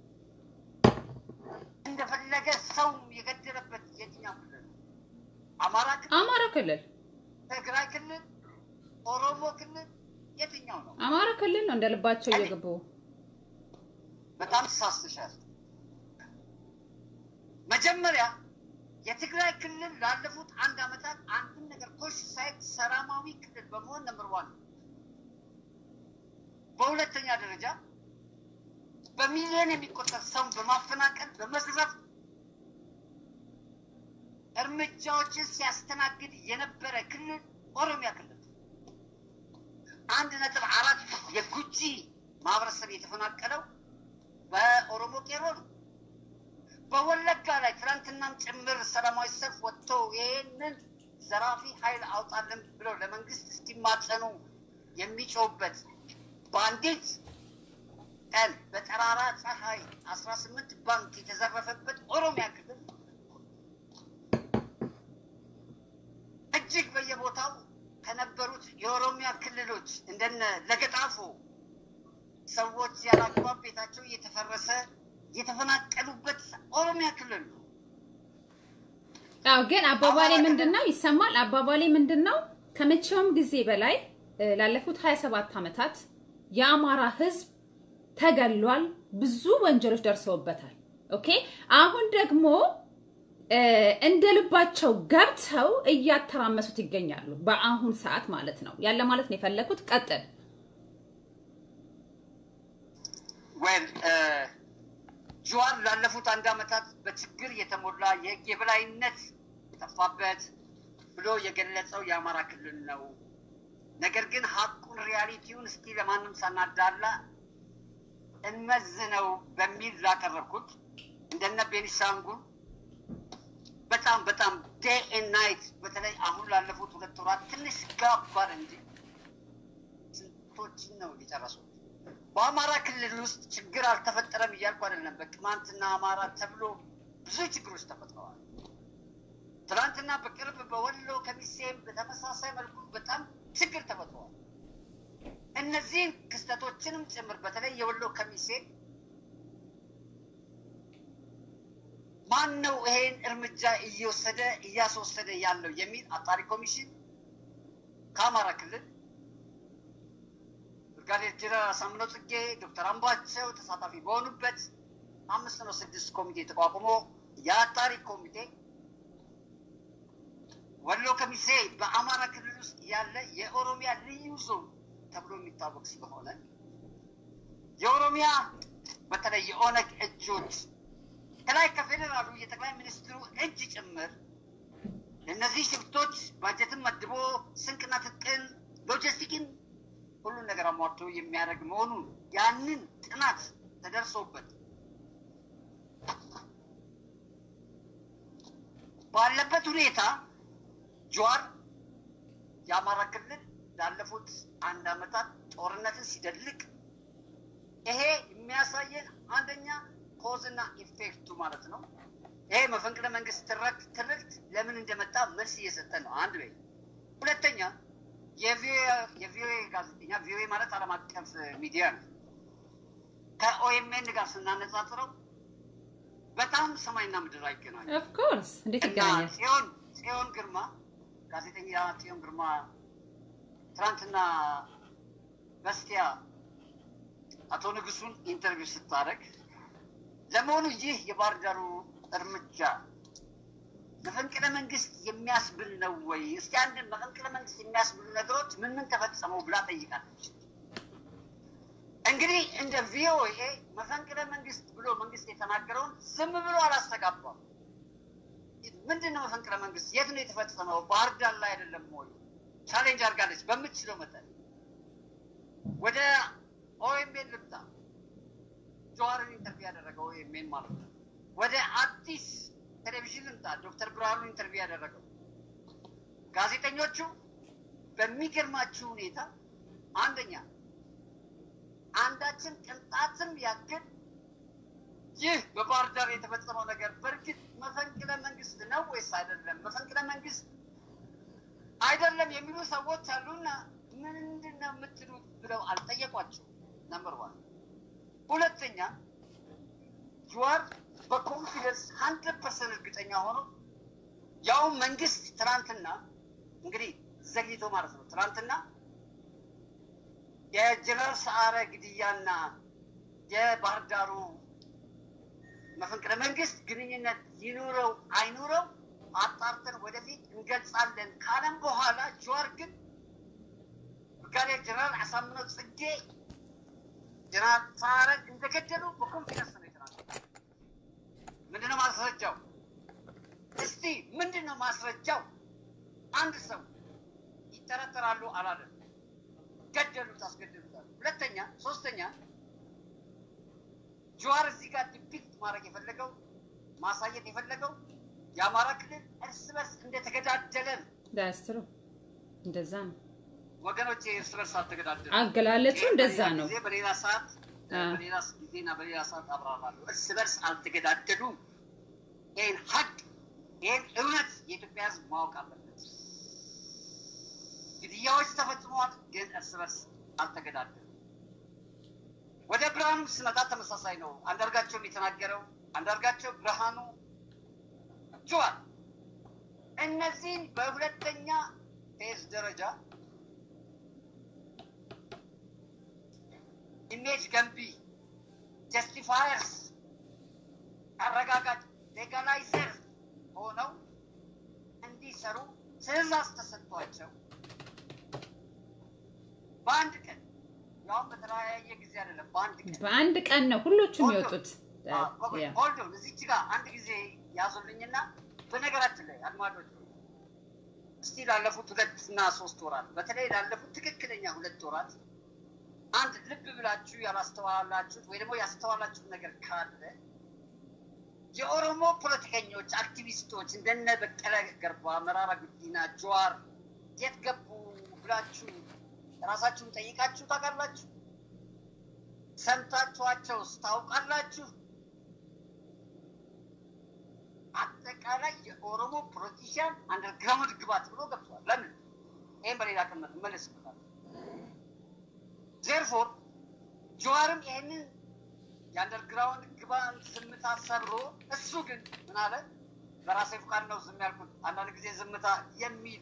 እንደፈለገ ሰው የገደለበት የትኛው ክልል ነው? አማራ ክልል፣ አማራ ክልል፣ ትግራይ ክልል፣ ኦሮሞ ክልል የትኛው ነው? አማራ ክልል ነው እንደ ልባቸው እየገቡ በጣም ተሳስተሻል። መጀመሪያ የትግራይ ክልል ላለፉት አንድ አመታት አንድም ነገር ኮሽ ሳይት ሰላማዊ ክልል በመሆን ነምበር ዋን ነው። በሁለተኛ ደረጃ በሚሊዮን የሚቆጠር ሰውን በማፈናቀል በመዝረፍ እርምጃዎችን ሲያስተናግድ የነበረ ክልል ኦሮሚያ ክልል አንድ ነጥብ አራት የጉጂ ማህበረሰብ የተፈናቀለው በኦሮሞ ቄሮ ነው። በወለጋ ላይ ትናንትናም ጭምር ሰላማዊ ሰልፍ ወጥተው ይህንን ዘራፊ ኃይል አውጣለን ብለው ለመንግስት እስኪማጸኑ የሚጮውበት በአንዲት ቀን በጠራራ ፀሐይ አስራ ስምንት ባንክ የተዘረፈበት ኦሮሚያ ክልል እጅግ በየቦታው ከነበሩት የኦሮሚያ ክልሎች እንደነ ለገጣፎ ሰዎች ያላግባብ ቤታቸው እየተፈረሰ የተፈናቀሉበት ኦሮሚያ ክልል ነው። አዎ፣ ግን አባባሌ ምንድን ነው ይሰማል። አባባሌ ምንድን ነው ከመቼውም ጊዜ በላይ ላለፉት 27 ዓመታት የአማራ ህዝብ ተገሏል። ብዙ ወንጀሎች ደርሰውበታል። ኦኬ አሁን ደግሞ እንደ ልባቸው ገብተው እያተራመሱት ይገኛሉ። በአሁን ሰዓት ማለት ነው ያለ ማለት ነው የፈለኩት። ቀጥል። ወይም ጀዋር ላለፉት አንድ ዓመታት በችግር የተሞላ የህግ የበላይነት የጠፋበት ብሎ የገለጸው የአማራ ክልል ነው። ነገር ግን ሀቁን ሪያሊቲውን እስኪ ለማንም ሳናዳላ እንመዝነው በሚል ላቀረብኩት እንደነ ቤኒሻንጉል በጣም በጣም ዴይ ኤንድ ናይት በተለይ አሁን ላለፉት ሁለት ወራት ትንሽ ጋባል እንጂ ስንቶችን ነው የጨረሱት። በአማራ ክልል ውስጥ ችግር አልተፈጠረም እያልኩ አይደለም። በቅማንትና አማራ ተብሎ ብዙ ችግሮች ተፈጥረዋል። ትናንትና በቅርብ በወሎ ከሚሴም በተመሳሳይ መልኩ በጣም ችግር ተፈጥረዋል። እነዚህን ክስተቶችንም ጭምር በተለይ የወሎ ከሚሴ ማን ነው ይሄን እርምጃ እየወሰደ እያስወሰደ ያለው የሚል አጣሪ ኮሚሽን ከአማራ ክልል ብርጋዴር ጀነራል አሳምነው ጽጌ፣ ዶክተር አምባቸው ተሳታፊ በሆኑበት አምስት ነው ስድስት ኮሚቴ ተቋቁሞ የአጣሪ ኮሚቴ ወሎ ከሚሴ በአማራ ክልል ውስጥ ያለ የኦሮሚያ ልዩ ዞን ተብሎ የሚታወቅ ስለሆነ የኦሮሚያ በተለይ የኦነግ እጆች ከላይ ከፌዴራሉ የጠቅላይ ሚኒስትሩ እጅ ጭምር ለእነዚህ ሽፍቶች ባጀትን መድቦ ስንቅና ትጥቅን ሎጂስቲክን ሁሉን ነገር አሟርቶ የሚያደርግ መሆኑን ያንን ጥናት ተደርሶበት ባለበት ሁኔታ ጀዋር የአማራ ክልል ላለፉት አንድ ዓመታት ጦርነትን ሲደልቅ ይሄ የሚያሳየን አንደኛ ኮዝና ኢፌክቱ ማለት ነው። ይሄ መፈንቅለ መንግስት ትርክት ለምን እንደመጣ መልስ እየሰጠን ነው። አንድ ወይ ሁለተኛ የቪኦኤ ጋዜጠኛ ቪኦኤ ማለት ዓለም አቀፍ ሚዲያ ነው። ከኦኤምኤን ጋር ስናነጻጽረው በጣም ሰማይና ምድር አይገናኙ። ኦፍኮርስ እንዴት እና ይገናኛል? ጽዮን ጽዮን ግርማ ጋዜጠኛ ጽዮን ግርማ ትናንትና በስቲያ አቶ ንጉሱን ኢንተርቪው ስታደርግ ለመሆኑ ይህ የባህር ዳሩ እርምጃ መፈንቅለ መንግስት የሚያስብል ነው ወይ? እስቲ አንድ መፈንቅለ መንግስት የሚያስብሉ ነገሮች ምን ምን ተፈጸመው ብላ ጠይቃለች። እንግዲህ እንደ ቪኦኤ መፈንቅለ መንግስት ብሎ መንግስት የተናገረውን ዝም ብሎ አላስተጋባም። ምንድን ነው መፈንቅለ መንግስት? የት ነው የተፈጸመው? ባህር ዳር ላይ አይደለም ወይ? ቻሌንጅ አድርጋለች በምትችለው መጠን። ወደ ኦኤምኤን ልምጣ። ጀዋርን ኢንተርቪው ያደረገው ኦኤምኤን ማለት ነው። ወደ አዲስ ቴሌቪዥን ልምጣ። ዶክተር ብርሃኑ ኢንተርቪው ያደረገው ጋዜጠኞቹ በሚገርማችሁ ሁኔታ አንደኛ አንዳችን ቅንጣትም ያክል ይህ በባህር ዳር የተፈጸመው ነገር በእርግጥ መፈንቅለ መንግስት ነው ወይስ አይደለም፣ መፈንቅለ መንግስት አይደለም የሚሉ ሰዎች አሉና ምንድን ነው የምትሉት ብለው አልጠየቋቸው። ነምበር ዋን። ሁለተኛ ጀዋር በኮንፊደንስ ሀንድረድ ፐርሰንት እርግጠኛ ሆኖ ያው መንግስት ትናንትና እንግዲህ ዘግይቶ ማለት ነው ትናንትና የጀነራል ሰዓረ ግድያና የባህር ዳሩ መፈንቅለ መንግስት ግንኙነት ይኑረው አይኑረው አጣርተን ወደፊት እንገልጻለን ካለም በኋላ ጀዋር ግን ብርጋዴር ጀነራል አሳምነው ጽጌ ጀነራል ሰዓረን እንደገደሉ በኮንፊደንስ ነው የተናገረው። ምንድነው ማስረጃው? እስቲ ምንድነው ማስረጃው? አንድ ሰው ይጠረጠራሉ አላለም። ገደሉት፣ አስገደሉታል። ሁለተኛ ሶስተኛ ጀዋር እዚህ ጋር ዲፒክት ማድረግ የፈለገው ማሳየት የፈለገው የአማራ ክልል እርስ በርስ እንደተገዳደለ ነው። ዳስ ትሩ እንደዛ ነው። ወገኖች እርስ በርስ አልተገዳደሉ። አገላለጹ እንደዛ ነው። ጊዜ በሌላ ሰዓት አ። በሌላ ጊዜና በሌላ ሰዓት አብራራለሁ። እርስ በርስ አልተገዳደሉም። ይህን ሀቅ ይህን እውነት የኢትዮጵያ ሕዝብ ማወቅ አለበት። ግድያዎች ተፈጽመዋል፣ ግን እርስ በርስ አልተገዳደሉም። ወደ ብርሃኑ ስመጣ ተመሳሳይ ነው። አንዳርጋቸውም የተናገረው አንዳርጋቸው ብርሃኑ ጀዋር እነዚህን በሁለተኛ ፌዝ ደረጃ ኢሜጅ ገንቢ ጀስቲፋየርስ አረጋጋጭ ሌጋላይዘር ሆነው እንዲሰሩ ትዕዛዝ ተሰጥቷቸው በአንድ ቀን ያውም በተለያየ ጊዜ አይደለም፣ በአንድ ቀን በአንድ ቀን ነው ሁሎቹም የወጡት። ያ ሆልዶን እዚች ጋር አንድ ጊዜ ያዙልኝና በነገራችን ላይ አድማጮች እስቲ ላለፉት ሁለት እና ሶስት ወራት በተለይ ላለፉት ትክክለኛ ሁለት ወራት አንድ ልብ ብላችሁ ያላስተዋላችሁት ወይ ደግሞ ያስተዋላችሁት ነገር ካለ የኦሮሞ ፖለቲከኞች፣ አክቲቪስቶች እንደነ በቀለ ገርባ፣ መራራ ጉዲና፣ ጀዋር የት ገቡ ብላችሁ ራሳችሁን ጠይቃችሁ ታውቃላችሁ? ሰምታችኋቸውስ ታውቃላችሁ? አጠቃላይ የኦሮሞ ፖለቲሽያን አንደርግራውንድ ግባት ብሎ ገብቷል። ለምን? ይህም በሌላ ቀን መለስበታል። ዜርፎር ጀዋርም ይህንን የአንደርግራውንድ ግባን ዝምታ ሰብሮ እሱ ግን ምን አለ? በራሴ ፍቃድ ነው ዝም ያልኩት። አንዳንድ ጊዜ ዝምታ የሚል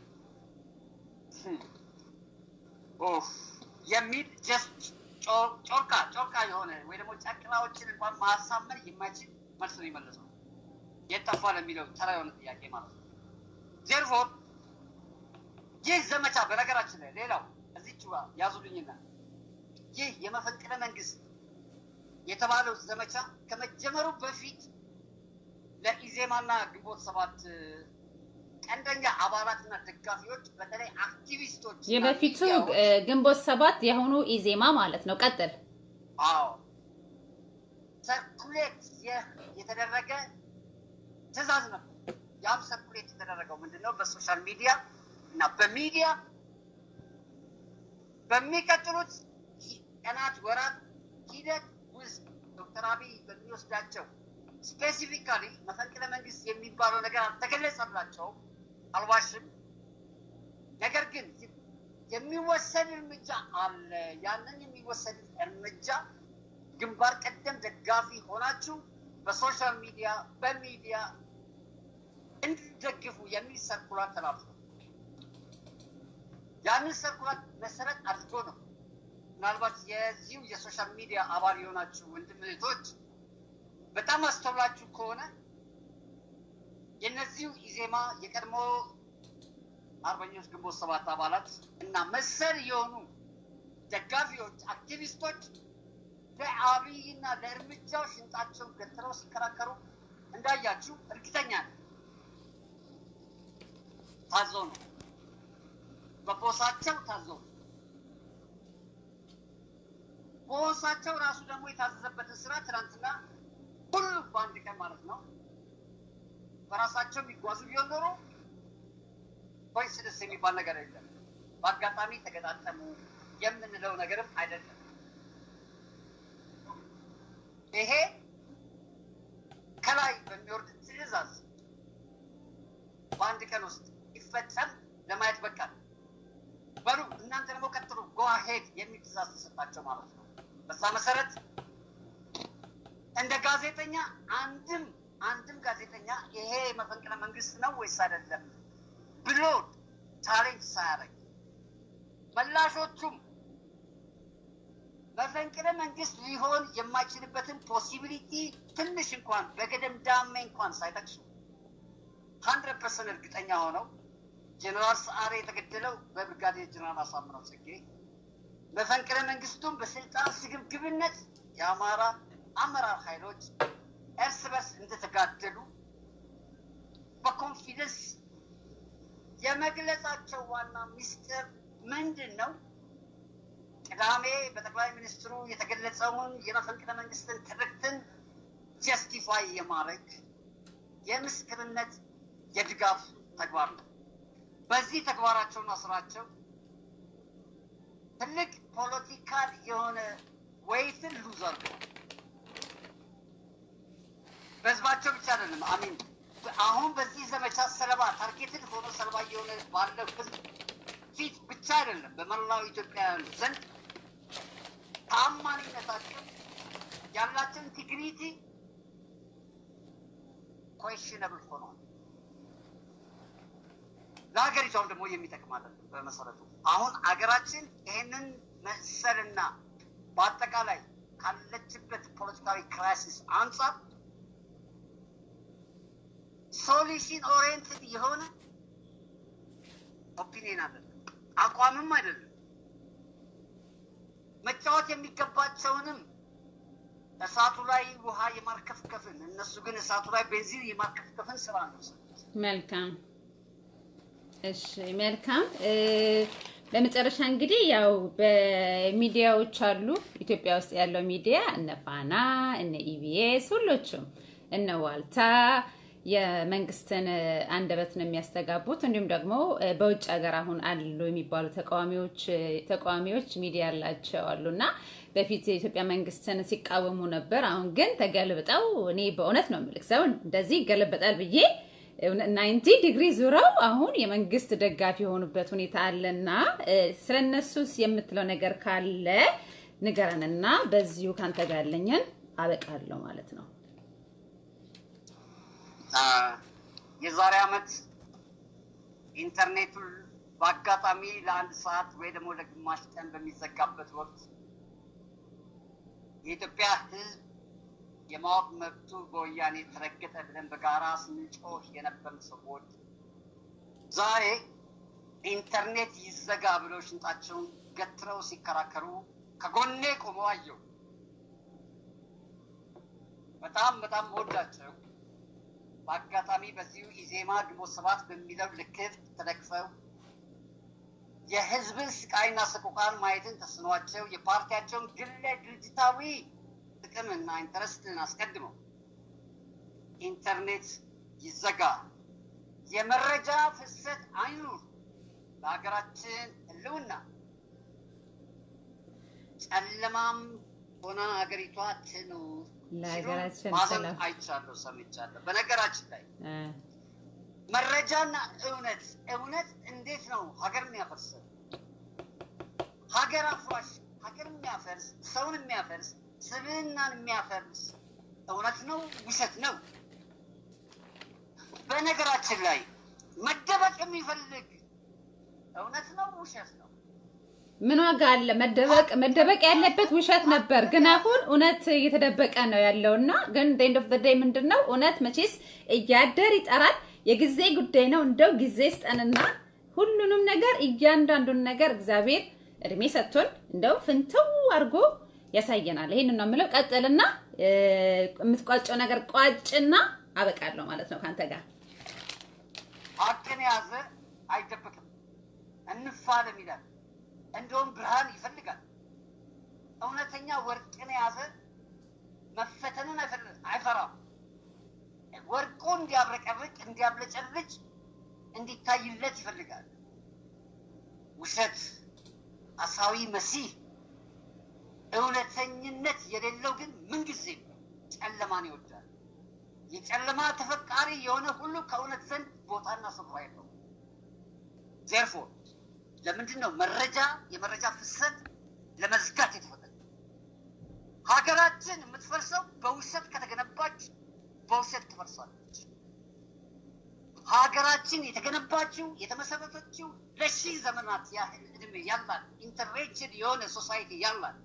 ኦፍ የሚል ጀስት ጮርቃ ጮርቃ የሆነ ወይ ደግሞ ጨቅላዎችን እንኳን ማሳመን የማይችል መልስ ነው የመለሰው። የት ጠፋ ለሚለው ተራ የሆነ ጥያቄ ማለት ነው። ዜርፎር ይህ ዘመቻ በነገራችን ላይ ሌላው እዚች ጋር ያዙልኝና ይህ የመፈንቅለ መንግስት የተባለው ዘመቻ ከመጀመሩ በፊት ለኢዜማና ግንቦት ሰባት ቀንደኛ አባላትና ደጋፊዎች በተለይ አክቲቪስቶች እና የበፊቱ ሚዲያዎች እ፣ ግንቦት ሰባት የአሁኑ ኢዜማ ማለት ነው። ቀጥል። አዎ ሰርኩሌት የ- የተደረገ ትዕዛዝ ነበር። ያም ሰርኩሌት የተደረገው ምንድን ነው? በሶሻል ሚዲያ እና በሚዲያ በሚቀጥሉት ቀናት፣ ወራት ሂደት ውስጥ ዶክተር አብይ በሚወስዳቸው ስፔሲፊካሊ መፈንቅለ መንግስት የሚባለው ነገር አልተገለጸላቸውም፣ አልዋሽም። ነገር ግን የሚወሰድ እርምጃ አለ። ያንን የሚወሰድ እርምጃ ግንባር ቀደም ደጋፊ ሆናችሁ በሶሻል ሚዲያ በሚዲያ እንድትደግፉ የሚል ሰርኩላር ተላልፏል። ያንን ሰርኩላር መሰረት አድርጎ ነው ምናልባት የዚሁ የሶሻል ሚዲያ አባል የሆናችሁ ወንድም እህቶች በጣም አስተውላችሁ ከሆነ የእነዚሁ ኢዜማ የቀድሞ አርበኞች ግንቦት ሰባት አባላት እና መሰል የሆኑ ደጋፊዎች፣ አክቲቪስቶች ለአብይና ለእርምጃው ሽንጣቸውን ገትረው ሲከራከሩ እንዳያችሁ እርግጠኛ ነው። ታዘው ነው፣ በቦሳቸው ታዘው ነው። ቦሳቸው ራሱ ደግሞ የታዘዘበትን ስራ ትናንትና ሁሉም በአንድ ቀን ማለት ነው በራሳቸው የሚጓዙ ቢሆን ኖሮ ኮይንሲደንስ የሚባል ነገር የለም። በአጋጣሚ ተገጣጠሙ የምንለው ነገርም አይደለም። ይሄ ከላይ በሚወርድ ትዕዛዝ በአንድ ቀን ውስጥ ይፈጸም ለማየት በቃል በሉ እናንተ ደግሞ ቀጥሉ ጎሄድ የሚል ትዕዛዝ ተሰጣቸው ማለት ነው። በዛ መሰረት እንደ ጋዜጠኛ አንድም አንድም ጋዜጠኛ ይሄ መፈንቅለ መንግስት ነው ወይስ አይደለም ብሎ ቻሌንጅ ሳያደርግ መላሾቹም መፈንቅለ መንግስት ሊሆን የማይችልበትን ፖሲቢሊቲ ትንሽ እንኳን በገደምዳሜ እንኳን ሳይጠቅሱ ሀንድረድ ፐርሰንት እርግጠኛ ሆነው ጀኔራል ሰዓሬ የተገደለው በብርጋዴር ጀኔራል አሳምነው ጽጌ መፈንቅለ መንግስቱም በስልጣን ስግብግብነት የአማራ አመራር ኃይሎች እርስ በርስ እንደተጋደሉ በኮንፊደንስ የመግለጻቸው ዋና ሚስጥር ምንድን ነው? ቅዳሜ በጠቅላይ ሚኒስትሩ የተገለጸውን የመፈንቅለ መንግስትን ትርክትን ጀስቲፋይ የማድረግ የምስክርነት የድጋፍ ተግባር ነው። በዚህ ተግባራቸውና ስራቸው ትልቅ ፖለቲካል የሆነ ወይትን ሉዝ አድርገዋል። በህዝባቸው ብቻ አይደለም። አሚን አሁን በዚህ ዘመቻ ሰለባ ታርጌትድ ሆኖ ሰለባ እየሆነ ባለው ህዝብ ፊት ብቻ አይደለም፣ በመላው ኢትዮጵያውያን ዘንድ ታማኝነታቸው ያላቸው ኢንቴግሪቲ ኮሽነብል ሆኗል። ለሀገሪቷም ደግሞ የሚጠቅም አይደለም። በመሰረቱ አሁን አገራችን ይህንን መሰልና በአጠቃላይ ካለችበት ፖለቲካዊ ክራይሲስ አንጻር ሶሉሽን ኦሪየንትድ የሆነ ኦፒኒየን አይደለም፣ አቋምም አይደለም። መጫወት የሚገባቸውንም እሳቱ ላይ ውሃ የማርከፍከፍን እነሱ ግን እሳቱ ላይ ቤንዚን የማርከፍከፍን ስራ ነው። መልካም እሺ፣ መልካም በመጨረሻ እንግዲህ ያው በሚዲያዎች አሉ ኢትዮጵያ ውስጥ ያለው ሚዲያ እነ ፋና፣ እነ ኢቢኤስ ሁሎቹም እነ ዋልታ የመንግስትን አንደበት ነው የሚያስተጋቡት። እንዲሁም ደግሞ በውጭ ሀገር አሁን አሉ የሚባሉ ተቃዋሚዎች ተቃዋሚዎች ሚዲያ ያላቸው አሉ እና በፊት የኢትዮጵያ መንግስትን ሲቃወሙ ነበር። አሁን ግን ተገልብጠው እኔ በእውነት ነው የምልክ ሰው እንደዚህ ይገለበጣል ብዬ ናይንቲ ዲግሪ ዙረው አሁን የመንግስት ደጋፊ የሆኑበት ሁኔታ አለና ስለ እነሱስ የምትለው ነገር ካለ ንገረንና በዚሁ ካንተ ጋር ያለኝን አበቃለሁ ማለት ነው። የዛሬ ዓመት ኢንተርኔቱ በአጋጣሚ ለአንድ ሰዓት ወይ ደግሞ ለግማሽ ቀን በሚዘጋበት ወቅት የኢትዮጵያ ሕዝብ የማወቅ መብቱ በወያኔ ተረገጠ ብለን በጋራ ስንጮህ የነበርን ሰዎች ዛሬ ኢንተርኔት ይዘጋ ብለው ሽንጣቸውን ገትረው ሲከራከሩ ከጎኔ ቆመው አየሁ። በጣም በጣም መወዳቸው በአጋጣሚ በዚሁ ኢዜማ ግንቦት ሰባት በሚለው ልክፍት ተደግፈው የህዝብን ስቃይና ሰቆቃን ማየትን ተስኗቸው የፓርቲያቸውን ግለ ድርጅታዊ ጥቅምና ኢንተረስትን አስቀድመው ኢንተርኔት ይዘጋ የመረጃ ፍሰት አይኑር። ለሀገራችን ሕልውና ጨለማም ሆና ሀገሪቷ ትኑር። ለሀገራችን ሲሉ ማዘን ሰላም አይቻለሁ፣ ሰምቻለሁ። በነገራችን ላይ እ፣ መረጃና እውነት እውነት እንዴት ነው ሀገር የሚያፈርሰው? ሀገር አፍራሽ፣ ሀገር የሚያፈርስ፣ ሰውን የሚያፈርስ፣ ስብዕናን የሚያፈርስ እውነት ነው ውሸት ነው? በነገራችን ላይ መደበቅ የሚፈልግ እውነት ነው ውሸት ነው? ምን ዋጋ አለ? መደበቅ መደበቅ ያለበት ውሸት ነበር፣ ግን አሁን እውነት እየተደበቀ ነው ያለውና ግን ኤንድ ኦፍ ዘ ዴይ ምንድን ነው እውነት መቼስ እያደር ይጠራል። የጊዜ ጉዳይ ነው። እንደው ጊዜ ስጠንና ሁሉንም ነገር እያንዳንዱን ነገር እግዚአብሔር እድሜ ሰጥቶን እንደው ፍንትው አድርጎ ያሳየናል። ይሄንን ነው የምለው። ቀጥልና እ፣ የምትቋጨው ነገር ቋጭና አበቃለሁ ማለት ነው ከአንተ ጋር ሀቅን የያዘ አይደበቅም፣ እንፋለም ይላል። እንደውም ብርሃን ይፈልጋል። እውነተኛ ወርቅን የያዘ መፈተንን አይፈል- አይፈራም። ወርቁ እንዲያብረቀርቅ፣ እንዲያብለጨልጭ፣ እንዲታይለት ይፈልጋል። ውሸት አሳዊ መሲህ፣ እውነተኝነት የሌለው ግን ምንጊዜም ጨለማን ይወዳል። የጨለማ ተፈቃሪ የሆነ ሁሉ ከእውነት ዘንድ ቦታና ስፍራ የለው። ዜርፎር ለምንድን ነው መረጃ የመረጃ ፍሰት ለመዝጋት የተፈለገ? ሀገራችን የምትፈርሰው በውሸት ከተገነባች በውሸት ትፈርሳለች። ሀገራችን የተገነባችው የተመሰረተችው ለሺህ ዘመናት ያህል እድሜ ያላት ኢንተርሬችድ የሆነ ሶሳይቲ ያላት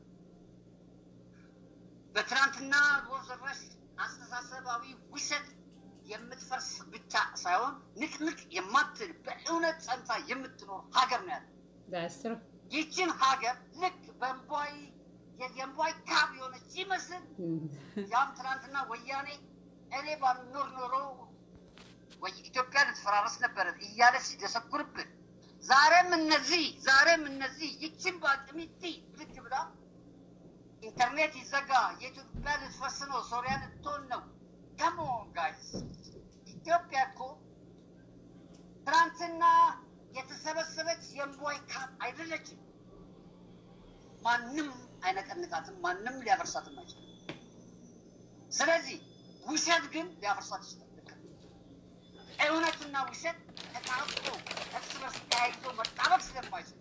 በትናንትና ወዘራሽ አስተሳሰባዊ ውሸት የምትፈርስ ብቻ ሳይሆን ንቅንቅ የማትል በእውነት ጸንታ የምትኖር ሀገር ነው ያለ። That's true. ይችን ሀገር ልክ በእንቧይ የእንቧይ ካብ የሆነች ይመስል ያም ትናንትና ወያኔ እኔ ባልኖር ኖሮ ወይ ኢትዮጵያ ልትፈራረስ ነበረ እያለ ሲደሰኩርብን፣ ዛሬም እነዚህ ዛሬም እነዚህ ይችን በአቅሚቲ ልክ ብላ ኢንተርኔት ይዘጋ፣ የኢትዮጵያ ልትፈርስ ነው፣ ሶሪያ ልትሆን ነው። ከሞን ጋይስ ኢትዮጵያ እኮ ትናንትና የተሰበሰበች የእምቧይ ካብ አይደለችም። ማንም አይነቀንቃትም፣ ማንም ሊያፈርሳትም አይችልም። ስለዚህ ውሸት ግን ሊያፈርሳት ይችላል። ልክ ነው። እውነትና ውሸት ተጣብቆ እርስ በርስ ተያይዞ መጣበቅ ስለማይችል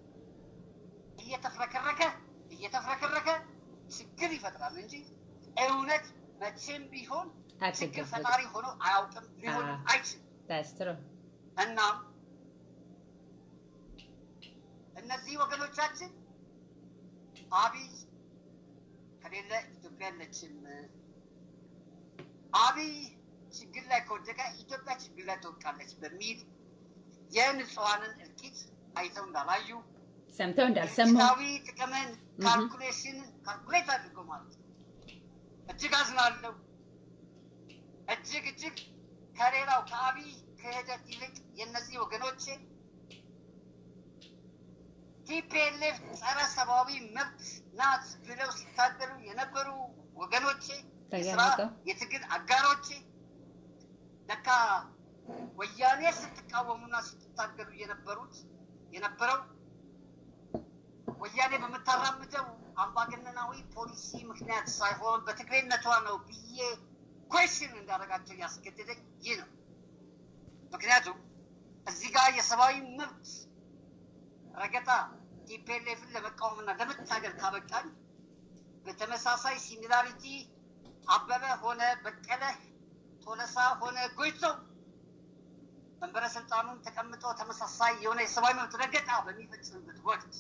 እየተፍረከረከ እየተፍረከረከ ችግር ይፈጥራል እንጂ እውነት መቼም ቢሆን ችግር አትደበቅም። ፈጣሪ ሆኖ አያውቅም፣ ሊሆን አዎ። አይችልም። That's true. እናም እነዚህ ወገኖቻችን አብይ ከሌለ ኢትዮጵያ የለችም። አብይ ችግር ላይ ከወደቀ ኢትዮጵያ ችግር ላይ ትወድቃለች በሚል የንጹሐንን እልቂት አይተው እንዳላዩ ሰምተው እንዳልሰሙ ድርጅታዊ ጥቅምን ካልኩሌሽን ካልኩሌት አድርገው ማለት ነው። እጅግ አዝናለሁ። እጅግ እጅግ ከሌላው ከአብይ ክህደት ይልቅ የእነዚህ ወገኖቼ ቲፒኤልኤፍ ጸረ ሰብአዊ መብት ናት ብለው ሲታገሉ የነበሩ ወገኖቼ፣ የስራ ተገለጠው። የትግል አጋሮቼ ለካ ወያኔ ስትቃወሙና ስትታገሉ የነበሩት የነበረው ወያኔ በምታራምደው አምባገነናዊ ፖሊሲ ምክንያት ሳይሆን በትግሬነቷ ነው ብዬ ኮሽን እንዳደረጋቸው ያስገደደኝ ይህ ነው። ምክንያቱም እዚህ ጋር የሰብአዊ መብት ረገጣ ቲፒኤልኤፍን ለመቃወምና ለመታገል ካበቃን በተመሳሳይ ሲሚላሪቲ አበበ ሆነ በቀለ ቶለሳ ሆነ ጎይቶ መንበረ ስልጣኑን ተቀምጠው ተመሳሳይ የሆነ የሰብአዊ መብት ረገጣ በሚፈጽምበት ወቅት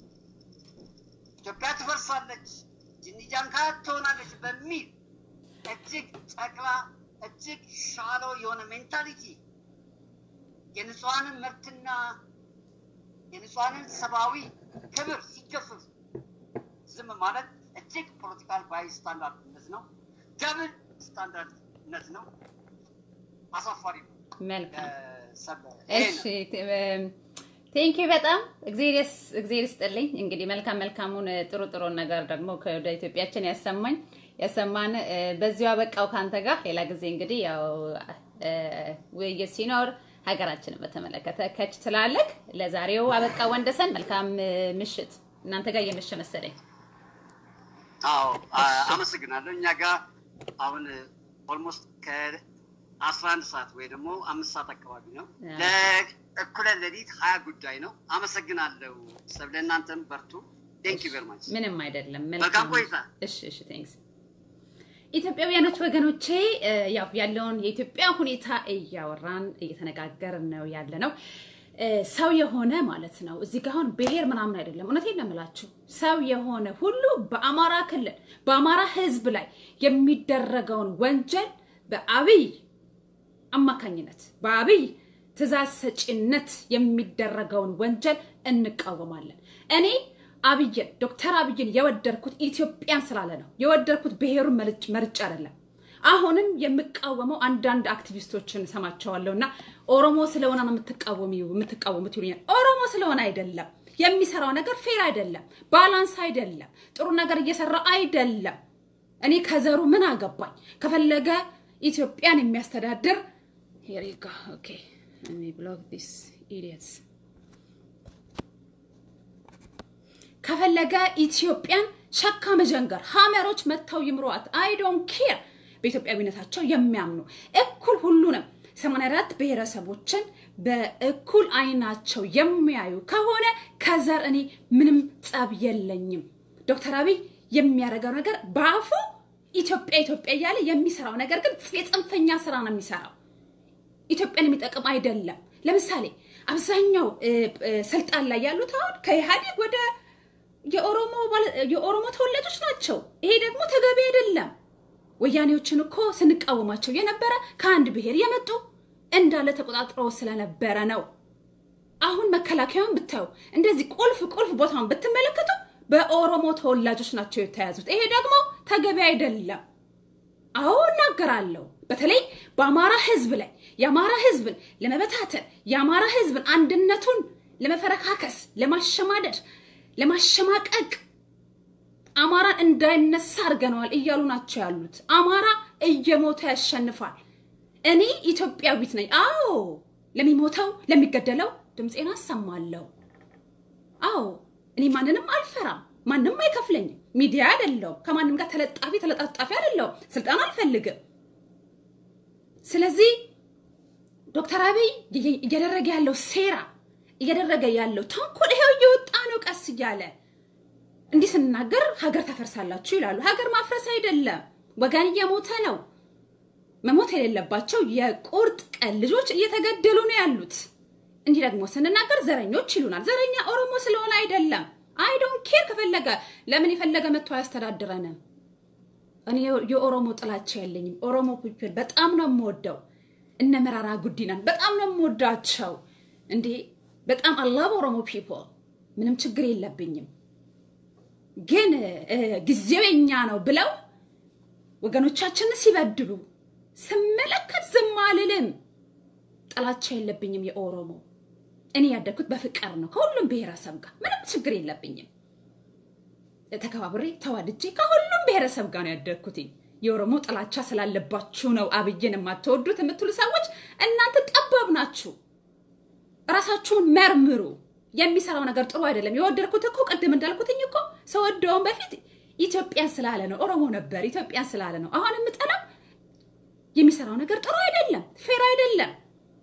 ኢትዮጵያ ትፈርሳለች፣ ጅኒጃንካ ትሆናለች በሚል እጅግ ጨቅላ እጅግ ሻሎ የሆነ ሜንታሊቲ የንጹሐንን መብትና የንጹሐንን ሰብአዊ ክብር ሲገፍፍ ዝም ማለት እጅግ ፖለቲካል ባይ ስታንዳርድነት ነው። ደብል ስታንዳርድነት ነው። አሳፋሪ ነው። መልካም ሰበ ይሄ እሺ ነው። ቴንኪ በጣም እግዜር ይስ- እግዜር ይስጥልኝ። እንግዲህ መልካም መልካሙን እ፣ ጥሩ ጥሩ ነገር ደግሞ ከወደ ኢትዮጵያችን ያሰማኝ ያሰማን። እ፣ በዚሁ አበቃው ካንተ ጋር ሌላ ጊዜ እንግዲህ ያው ውይይት ሲኖር ሀገራችንን በተመለከተ ከች ትላለክ። ለዛሬው አበቃ ወንደሰን፣ መልካም ምሽት። እናንተ ጋር እየመሸ መሰለኝ። አዎ አመሰግናለሁ። እኛ ጋር አሁን ኦልሞስት ከአስራ አንድ ሰዓት ወይ ደግሞ አምስት ሰዓት አካባቢ ነው። ለእኩለ ሌሊት ሀያ ጉዳይ ነው። አመሰግናለሁ። ሰብ ለእናንተም በርቱ። ቴንክ ዩ ቬሪ ማች። ምንም አይደለም። መልካም ቆይታ። እሺ፣ እሺ፣ ቴንክስ። ኢትዮጵያውያኖች ወገኖቼ፣ ያው ያለውን የኢትዮጵያ ሁኔታ እያወራን እየተነጋገርን ነው ያለ ነው። ሰው የሆነ ማለት ነው እዚህ ጋር አሁን ብሔር ምናምን አይደለም። እውነቴን ነው የምላችሁ ሰው የሆነ ሁሉ በአማራ ክልል በአማራ ሕዝብ ላይ የሚደረገውን ወንጀል በአብይ አማካኝነት በአብይ ትእዛዝ ሰጪነት የሚደረገውን ወንጀል እንቃወማለን። እኔ አብይን ዶክተር አብይን የወደድኩት ኢትዮጵያን ስላለ ነው የወደድኩት ብሔሩን መርጫ አይደለም። አሁንም የምቃወመው አንዳንድ አክቲቪስቶችን ሰማቸዋለሁ እና ኦሮሞ ስለሆነ ነው የምትቃወሚው የምትቃወሙት ይሉኛል። ኦሮሞ ስለሆነ አይደለም። የሚሰራው ነገር ፌር አይደለም፣ ባላንስ አይደለም፣ ጥሩ ነገር እየሰራ አይደለም። እኔ ከዘሩ ምን አገባኝ? ከፈለገ ኢትዮጵያን የሚያስተዳድር ሄሪጋ ኦኬ ብሎክ ዲስ ኢዲየትስ ከፈለገ ኢትዮጵያን ሸካ መጀንገር ሀመሮች መጥተው ይምሯት። አይ ዶንት ኬር በኢትዮጵያዊነታቸው የሚያምኑ እኩል ሁሉንም 84 ብሔረሰቦችን በእኩል አይናቸው የሚያዩ ከሆነ ከዘር እኔ ምንም ጸብ የለኝም። ዶክተር አብይ የሚያደርገው ነገር በአፉ ኢትዮጵያ ኢትዮጵያ እያለ የሚሰራው ነገር ግን የጽንፈኛ ስራ ነው የሚሰራው። ኢትዮጵያን የሚጠቅም አይደለም። ለምሳሌ አብዛኛው ስልጣን ላይ ያሉት አሁን ከኢህአዴግ ወደ የኦሮሞ ተወላጆች ናቸው። ይሄ ደግሞ ተገቢ አይደለም። ወያኔዎችን እኮ ስንቃወማቸው የነበረ ከአንድ ብሔር የመጡ እንዳለ ተቆጣጥረው ስለነበረ ነው። አሁን መከላከያውን ብታዩ እንደዚህ ቁልፍ ቁልፍ ቦታውን ብትመለከቱ በኦሮሞ ተወላጆች ናቸው የተያዙት። ይሄ ደግሞ ተገቢ አይደለም። አዎ እናገራለሁ። በተለይ በአማራ ህዝብ ላይ የአማራ ህዝብን ለመበታተን የአማራ ህዝብን አንድነቱን ለመፈረካከስ፣ ለማሸማደድ፣ ለማሸማቀቅ አማራን እንዳይነሳ አድርገነዋል እያሉ ናቸው ያሉት። አማራ እየሞተ ያሸንፋል። እኔ ኢትዮጵያዊት ነኝ። አዎ ለሚሞተው ለሚገደለው ድምፄን አሰማለሁ። አዎ እኔ ማንንም አልፈራም። ማንም አይከፍለኝም። ሚዲያ አይደለሁም። ከማንም ጋር ተለጣፊ ተለጣጣፊ አይደለሁም። ስልጣን አልፈልግም። ስለዚህ ዶክተር አብይ እያደረገ ያለው ሴራ እያደረገ ያለው ተንኮል ይሄው እየወጣ ነው ቀስ እያለ እንዲህ ስንናገር ሀገር ታፈርሳላችሁ ይላሉ። ሀገር ማፍረስ አይደለም፣ ወገን እየሞተ ነው። መሞት የሌለባቸው የቁርጥ ቀን ልጆች እየተገደሉ ነው ያሉት። እንዲህ ደግሞ ስንናገር ዘረኞች ይሉናል። ዘረኛ ኦሮሞ ስለሆነ አይደለም። አይ ዶንት ኬር። ከፈለገ ለምን የፈለገ መጥቶ አያስተዳድረንም። እኔ የኦሮሞ ጥላቻ የለኝም። ኦሮሞ ፒፕል በጣም ነው የምወደው። እነ መራራ ጉዲናን በጣም ነው የምወዳቸው። እንዴ በጣም አላቭ ኦሮሞ ፒፕል ምንም ችግር የለብኝም። ግን ጊዜው የኛ ነው ብለው ወገኖቻችንን ሲበድሉ ስመለከት ዝም አልልም። ጥላቻ የለብኝም የኦሮሞ እኔ ያደግኩት በፍቅር ነው ከሁሉም ብሔረሰብ ጋር ምንም ችግር የለብኝም። ተከባብሬ ተዋድጄ ከሁሉም ብሔረሰብ ጋር ነው ያደግኩትኝ። የኦሮሞ ጥላቻ ስላለባችሁ ነው አብይን የማትወዱት የምትሉ ሰዎች እናንተ ጠባብ ናችሁ። እራሳችሁን መርምሩ። የሚሰራው ነገር ጥሩ አይደለም። የወደድኩት እኮ ቅድም እንዳልኩትኝ እኮ ሰወደውን በፊት ኢትዮጵያን ስላለ ነው። ኦሮሞ ነበር ኢትዮጵያን ስላለ ነው። አሁን የምጠላው የሚሰራው ነገር ጥሩ አይደለም፣ ፌር አይደለም።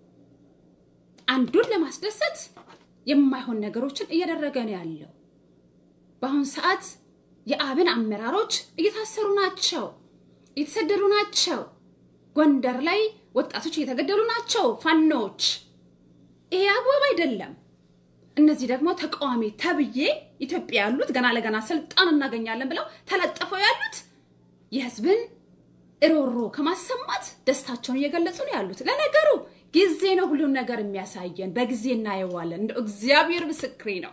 አንዱን ለማስደሰት የማይሆን ነገሮችን እያደረገ ነው ያለው። በአሁን ሰዓት የአብን አመራሮች እየታሰሩ ናቸው፣ እየተሰደዱ ናቸው። ጎንደር ላይ ወጣቶች እየተገደሉ ናቸው፣ ፋኖዎች። ይሄ አግባብ አይደለም። እነዚህ ደግሞ ተቃዋሚ ተብዬ ኢትዮጵያ ያሉት ገና ለገና ስልጣን እናገኛለን ብለው ተለጥፈው ያሉት የህዝብን እሮሮ ከማሰማት ደስታቸውን እየገለጹ ነው ያሉት። ለነገሩ ጊዜ ነው ሁሉን ነገር የሚያሳየን፣ በጊዜ እናየዋለን። እንደ እግዚአብሔር ምስክሬ ነው።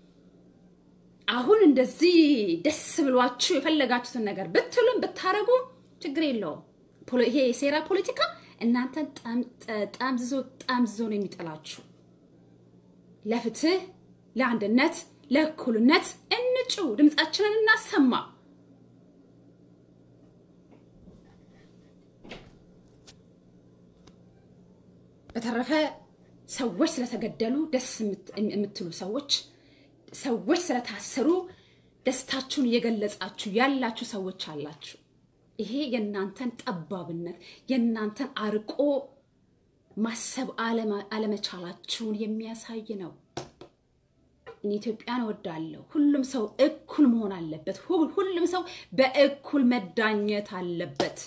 አሁን እንደዚህ ደስ ብሏችሁ የፈለጋችሁትን ነገር ብትሉም ብታረጉ ችግር የለውም። ይሄ የሴራ ፖለቲካ እናንተን ጠምዝዞ ጠምዝዞ ነው የሚጥላችሁ። ለፍትህ፣ ለአንድነት፣ ለእኩልነት እንጩ፣ ድምፃችንን እናሰማ። በተረፈ ሰዎች ስለተገደሉ ደስ የምትሉ ሰዎች፣ ሰዎች ስለታሰሩ ደስታችሁን እየገለጻችሁ ያላችሁ ሰዎች አላችሁ። ይሄ የእናንተን ጠባብነት የእናንተን አርቆ ማሰብ አለመቻላችሁን የሚያሳይ ነው። እኔ ኢትዮጵያን እወዳለሁ። ሁሉም ሰው እኩል መሆን አለበት። ሁሉም ሰው በእኩል መዳኘት አለበት።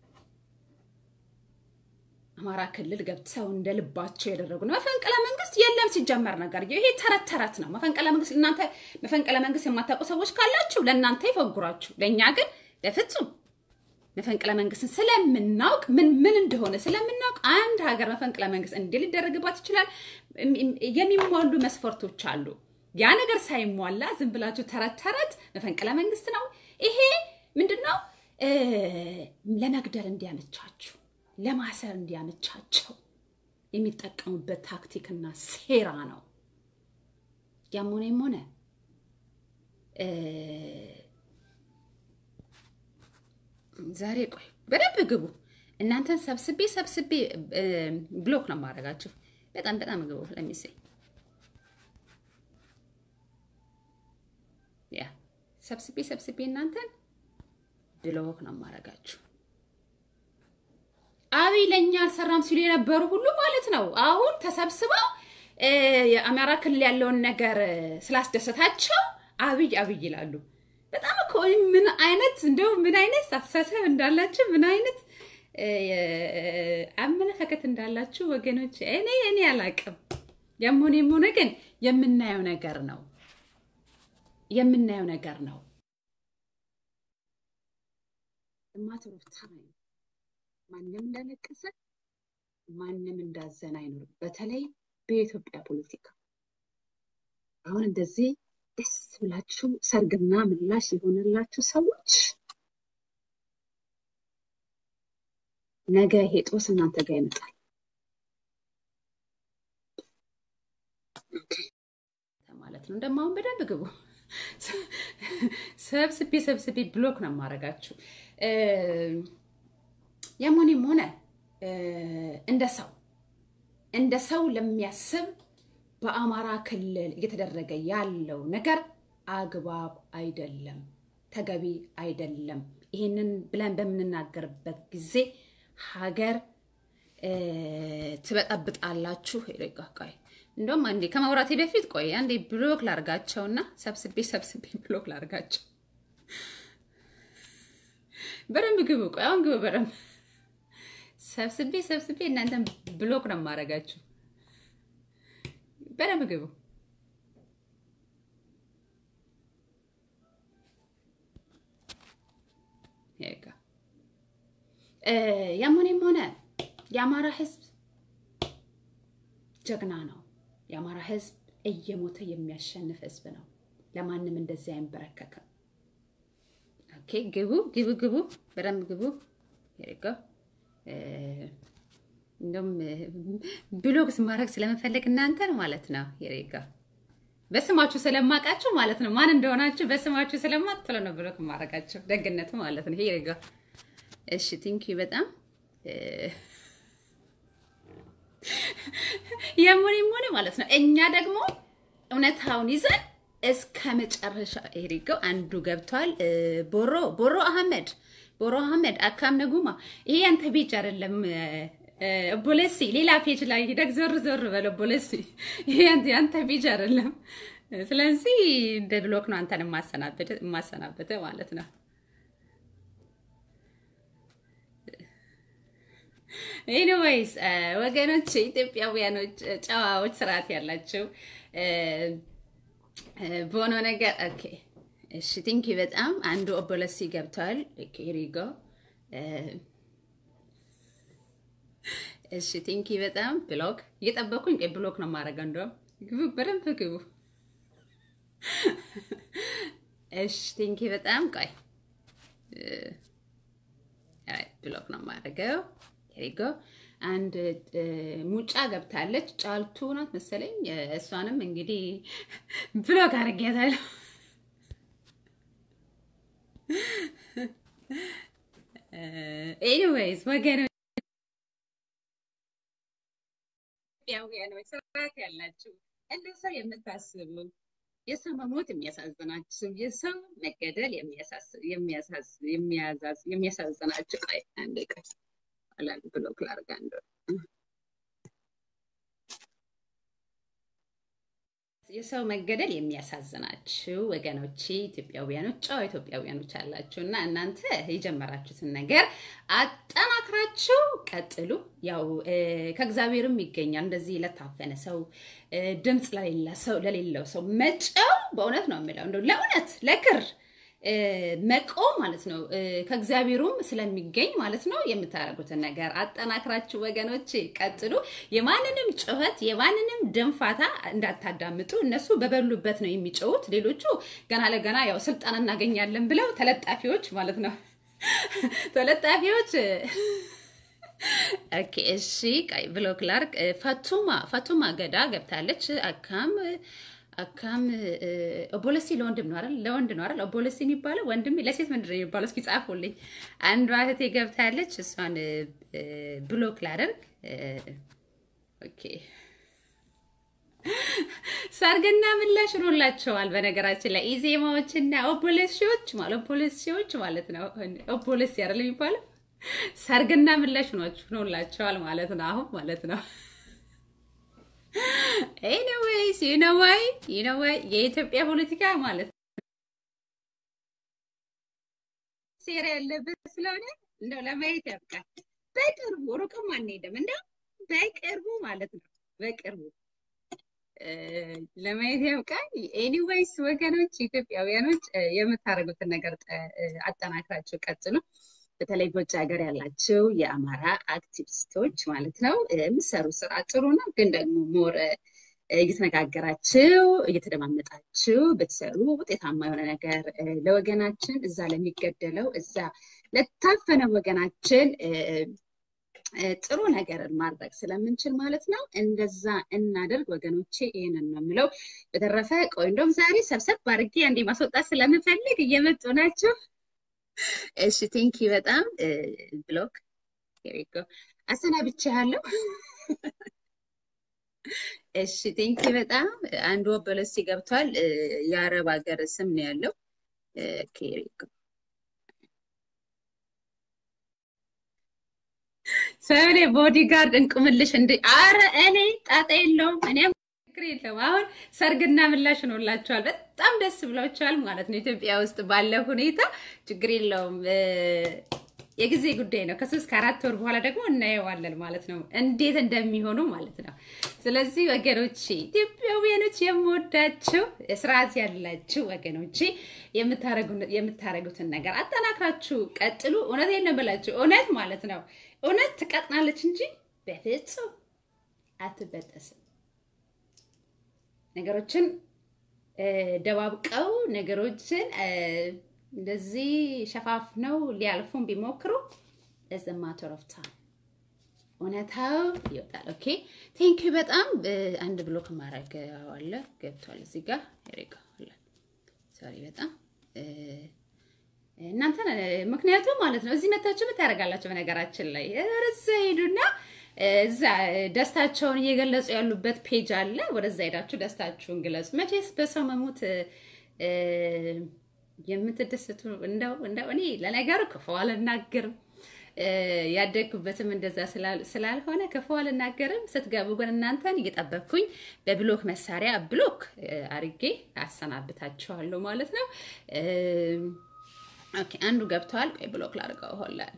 አማራ ክልል ገብተው እንደ ልባቸው ያደረጉ ነው። መፈንቅለ መንግስት የለም ሲጀመር ነገር ይሄ ተረት ተረት ነው። መፈንቅለ መንግስት እናንተ መፈንቅለ መንግስት የማታውቁ ሰዎች ካላችሁ ለእናንተ ይፈጉራችሁ። ለእኛ ግን በፍጹም መፈንቅለ መንግስትን ስለምናውቅ ምን ምን እንደሆነ ስለምናውቅ አንድ ሀገር መፈንቅለ መንግስት እንዴ ሊደረግባት ይችላል? የሚሟሉ መስፈርቶች አሉ። ያ ነገር ሳይሟላ ዝም ብላችሁ ተረት ተረት መፈንቅለ መንግስት ነው ይሄ ምንድነው? ለመግደል እንዲያመቻችሁ ለማሰር እንዲያመቻቸው የሚጠቀሙበት ታክቲክና ሴራ ነው። ያም ሆነም ሆነ ዛሬ ቆይ በደንብ ግቡ። እናንተን ሰብስቤ ሰብስቤ ብሎክ ነው የማደርጋችሁ። በጣም በጣም ግቡ። ለሚሴ ያ ሰብስቤ ሰብስቤ እናንተን ብሎክ ነው የማደርጋችሁ። አብይ ለእኛ አልሰራም ሲሉ የነበሩ ሁሉ ማለት ነው አሁን ተሰብስበው የአማራ ክልል ያለውን ነገር ስላስደሰታቸው አብይ አብይ ይላሉ። በጣም እኮ ምን አይነት እንደው ምን አይነት አስተሳሰብ እንዳላችሁ ምን አይነት አመለካከት እንዳላችሁ ወገኖች፣ እኔ እኔ አላቅም። ያም ሆነ ሆነ ግን የምናየው ነገር ነው የምናየው ነገር ነው። ማተር ኦፍ ታይም ማንም እንዳለቀሰ ማንም እንዳዘን አይኖርም። በተለይ በኢትዮጵያ ፖለቲካ አሁን እንደዚህ ደስ ብላችሁ ሰርግና ምላሽ የሆነላችሁ ሰዎች ነገ ይሄ ጦስ እናንተ ጋር ይመጣል ማለት ነው። እንደማሁን በደንብ ግቡ። ሰብስቤ ሰብስቤ ብሎክ ነው የማደርጋችሁ። ያሞኔም ሆነ እንደ ሰው እንደ ሰው ለሚያስብ በአማራ ክልል እየተደረገ ያለው ነገር አግባብ አይደለም፣ ተገቢ አይደለም። ይህንን ብለን በምንናገርበት ጊዜ ሀገር ትበጠብጣላችሁ። ቆይ እንደውም አንዴ ከማውራቴ በፊት ቆይ አንዴ ብሎክ ላርጋቸውና ሰብስቤ ሰብስቤ ብሎክ ላርጋቸው። በደንብ ግቡ። ቆይ አሁን ግቡ በደንብ ሰብስቤ ሰብስቤ እናንተን ብሎክ ነው የማደርጋችሁ። በደንብ ግቡ። ያም ሆነም ሆነ የአማራ ሕዝብ ጀግና ነው። የአማራ ሕዝብ እየሞተ የሚያሸንፍ ሕዝብ ነው። ለማንም እንደዚህ አይንበረከክም። ኦኬ፣ ግቡ ግቡ ግቡ፣ በደንብ ግቡ። ሄሪጎ እንደውም ብሎግስ ማድረግ ስለምፈልግ እናንተን ማለት ነው። ሄሪጎ በስማችሁ ስለማውቃችሁ ማለት ነው። ማን እንደሆናችሁ በስማችሁ ስለማውቅ ቶሎ ነው ብሎግ ማድረጋችሁ። ደግነቱ ማለት ነው። ሄሪጎ እሺ፣ ቲንኪዩ በጣም የሙኒም ሆነ ማለት ነው። እኛ ደግሞ እውነታውን ይዘን እስከ መጨረሻ ሄሪገው አንዱ ገብቷል። ቦሮ ቦሮ አህመድ ቦሮ አህመድ አካም ነጉማ ይሄ ያንተ ፔጅ አይደለም። ቦለሲ ሌላ ፔጅ ላይ ሂደግ ዞር ዞር በለ ቦለሲ ይሄ ያንተ ፔጅ አይደለም። ስለዚህ እንደ ብሎክ ነው አንተን የማሰናበተ ማለት ነው። ኤኒዌይስ ወገኖች፣ ኢትዮጵያውያኖች፣ ጨዋዎች፣ ስርዓት ያላቸው በሆነው ነገር ኦኬ። እሺ ቲንኪ በጣም አንዱ ኦቦለሲ ገብቷል። ሪጎ እሺ ቲንኪ በጣም ብሎክ እየጠበኩኝ ቆይ ብሎክ ነው የማደርገው። እንደውም ግቡ፣ በደንብ ግቡ። እሺ ቲንኪ በጣም ቆይ ብሎክ ነው የማደርገው። ሪጎ አንድ ሙጫ ገብታለች። ጫልቱ ናት መሰለኝ። እሷንም እንግዲህ ብሎክ አድርጌያታለሁ። ኤኒዌይስ ወገኖች ያላችሁ እንደ ሰው የምታስቡ የሰው መሞት የሚያሳዝናችሁ የሰው መገደል የሚያሳዝናችሁ ቆይ አንዴ ቆይ አላል ብሎክ ላድርግ አንዱ የሰው መገደል የሚያሳዝናችሁ ወገኖቼ ኢትዮጵያውያኖች ጨዋ ኢትዮጵያውያኖች አላችሁ እና እናንተ የጀመራችሁትን ነገር አጠናክራችሁ ቀጥሉ። ያው ከእግዚአብሔርም ይገኛል እንደዚህ ለታፈነ ሰው ድምፅ ለሌለው ሰው መጨው በእውነት ነው የምለው እንደው ለእውነት ለክር መቆም ማለት ነው። ከእግዚአብሔሩም ስለሚገኝ ማለት ነው። የምታደርጉትን ነገር አጠናክራችሁ ወገኖች ቀጥሉ። የማንንም ጩኸት የማንንም ድንፋታ እንዳታዳምጡ። እነሱ በበሉበት ነው የሚጮሁት። ሌሎቹ ገና ለገና ያው ስልጣን እናገኛለን ብለው ተለጣፊዎች ማለት ነው ተለጣፊዎች ኦኬ እሺ፣ ቀይ ብሎክ ላርግ። ፋቱማ ፋቱማ ገዳ ገብታለች። አካም አካም ኦቦለሲ ለወንድም ነው አይደል? ለወንድ ነው አይደል? ኦቦለሲ የሚባለው ወንድም ለሴት ምንድን ነው የሚባለው? እስኪ ጻፉልኝ። አንዷ እህቴ ገብታለች። እሷን ብሎክ ላደርግ። ኦኬ ሰርግና ምላሽ ሆኖላቸዋል። በነገራችን ላይ ኢዜማዎችና ኦቦለሲዎች ማለት ኦቦለሲዎች ማለት ነው። ኦቦለሲ አይደል የሚባለው? ሰርግና ምላሽ ሆኖላቸዋል ማለት ነው። አሁን ማለት ነው። ኤኒዌይስ ዩ ኖ ዋይ ዩ ኖ ዋይ የኢትዮጵያ ፖለቲካ ማለት ሴራ ያለበት ስለሆነ እንደው ለማየት ያብቃል። በቅርቡ ሩቅም አንሄድም፣ እንደው በቅርቡ ማለት ነው። በቅርቡ ለማየት ያብቃል። ኤኒዌይስ ወገኖች፣ ኢትዮጵያውያኖች የምታደርጉትን ነገር አጠናክራችሁ ቀጥሉ። በተለይ በውጭ ሀገር ያላቸው የአማራ አክቲቪስቶች ማለት ነው የምሰሩ ስራ ጥሩ ነው፣ ግን ደግሞ ሞር እየተነጋገራችሁ እየተደማመጣችሁ ብትሰሩ ውጤታማ የሆነ ነገር ለወገናችን እዛ ለሚገደለው እዛ ለታፈነ ወገናችን ጥሩ ነገርን ማድረግ ስለምንችል ማለት ነው እንደዛ እናደርግ ወገኖቼ። ይህንን ነው የምለው። በተረፈ ቆይ እንደውም ዛሬ ሰብሰብ አድርጌ አንዴ ማስወጣት ስለምፈልግ እየመጡ ናቸው። እሺ ቴንኪ በጣም ብሎክ ሄሪጎ አሰናብቻ ያለው እሺ ቴንኪ በጣም አንድ ወበለሲ ገብቷል። የአረብ ሀገር ስም ነው ያለው። ሄሪጎ ሰኔ ቦዲጋርድ እንቁምልሽ እንደ አረ እኔ ጣጣ የለውም እኔም ችግር የለውም። አሁን ሰርግና ምላሽ ሆኖላቸዋል። በጣም ደስ ብሏቸዋል ማለት ነው። ኢትዮጵያ ውስጥ ባለ ሁኔታ ችግር የለውም። የጊዜ ጉዳይ ነው። ከሶስት ከአራት ወር በኋላ ደግሞ እናየዋለን ማለት ነው፣ እንዴት እንደሚሆኑ ማለት ነው። ስለዚህ ወገኖቼ ኢትዮጵያውያኖች የምወዳቸው ስርዓት ያላችሁ ወገኖቼ የምታደርጉትን ነገር አጠናክራችሁ ቀጥሉ። እውነት ነው ብላችሁ እውነት ማለት ነው። እውነት ትቀጥናለች እንጂ በፍጹም አትበጠስም። ነገሮችን ደባብቀው ነገሮችን እንደዚህ ሸፋፍነው ሊያልፉን ቢሞክሩ ኢዝ ማተር ኦፍ ታይም እውነታው ይወጣል። ኦኬ ቴንክ ዩ በጣም አንድ ብሎክ ማድረግ አለ ገብቷል እዚህ ጋር ሪጋ ሶሪ በጣም እናንተ ምክንያቱም ማለት ነው እዚህ መታችሁ ምን ታደርጋላችሁ? በነገራችን ላይ ወደዛ ሄዱና እዛ ደስታቸውን እየገለጹ ያሉበት ፔጅ አለ። ወደዛ ሄዳችሁ ደስታችሁን ግለጹ። መቼስ በሰው መሞት የምትደሰቱ እንደው እንደው እኔ ለነገሩ ክፉ አልናገርም ያደግኩበትም እንደዛ ስላልሆነ ክፉ አልናገርም። ስትገቡ ግን እናንተን እየጠበቅኩኝ በብሎክ መሳሪያ ብሎክ አርጌ አሰናብታችኋለሁ ማለት ነው። ኦኬ አንዱ ገብተዋል። ቆይ ብሎክ ላድርገው ሆላል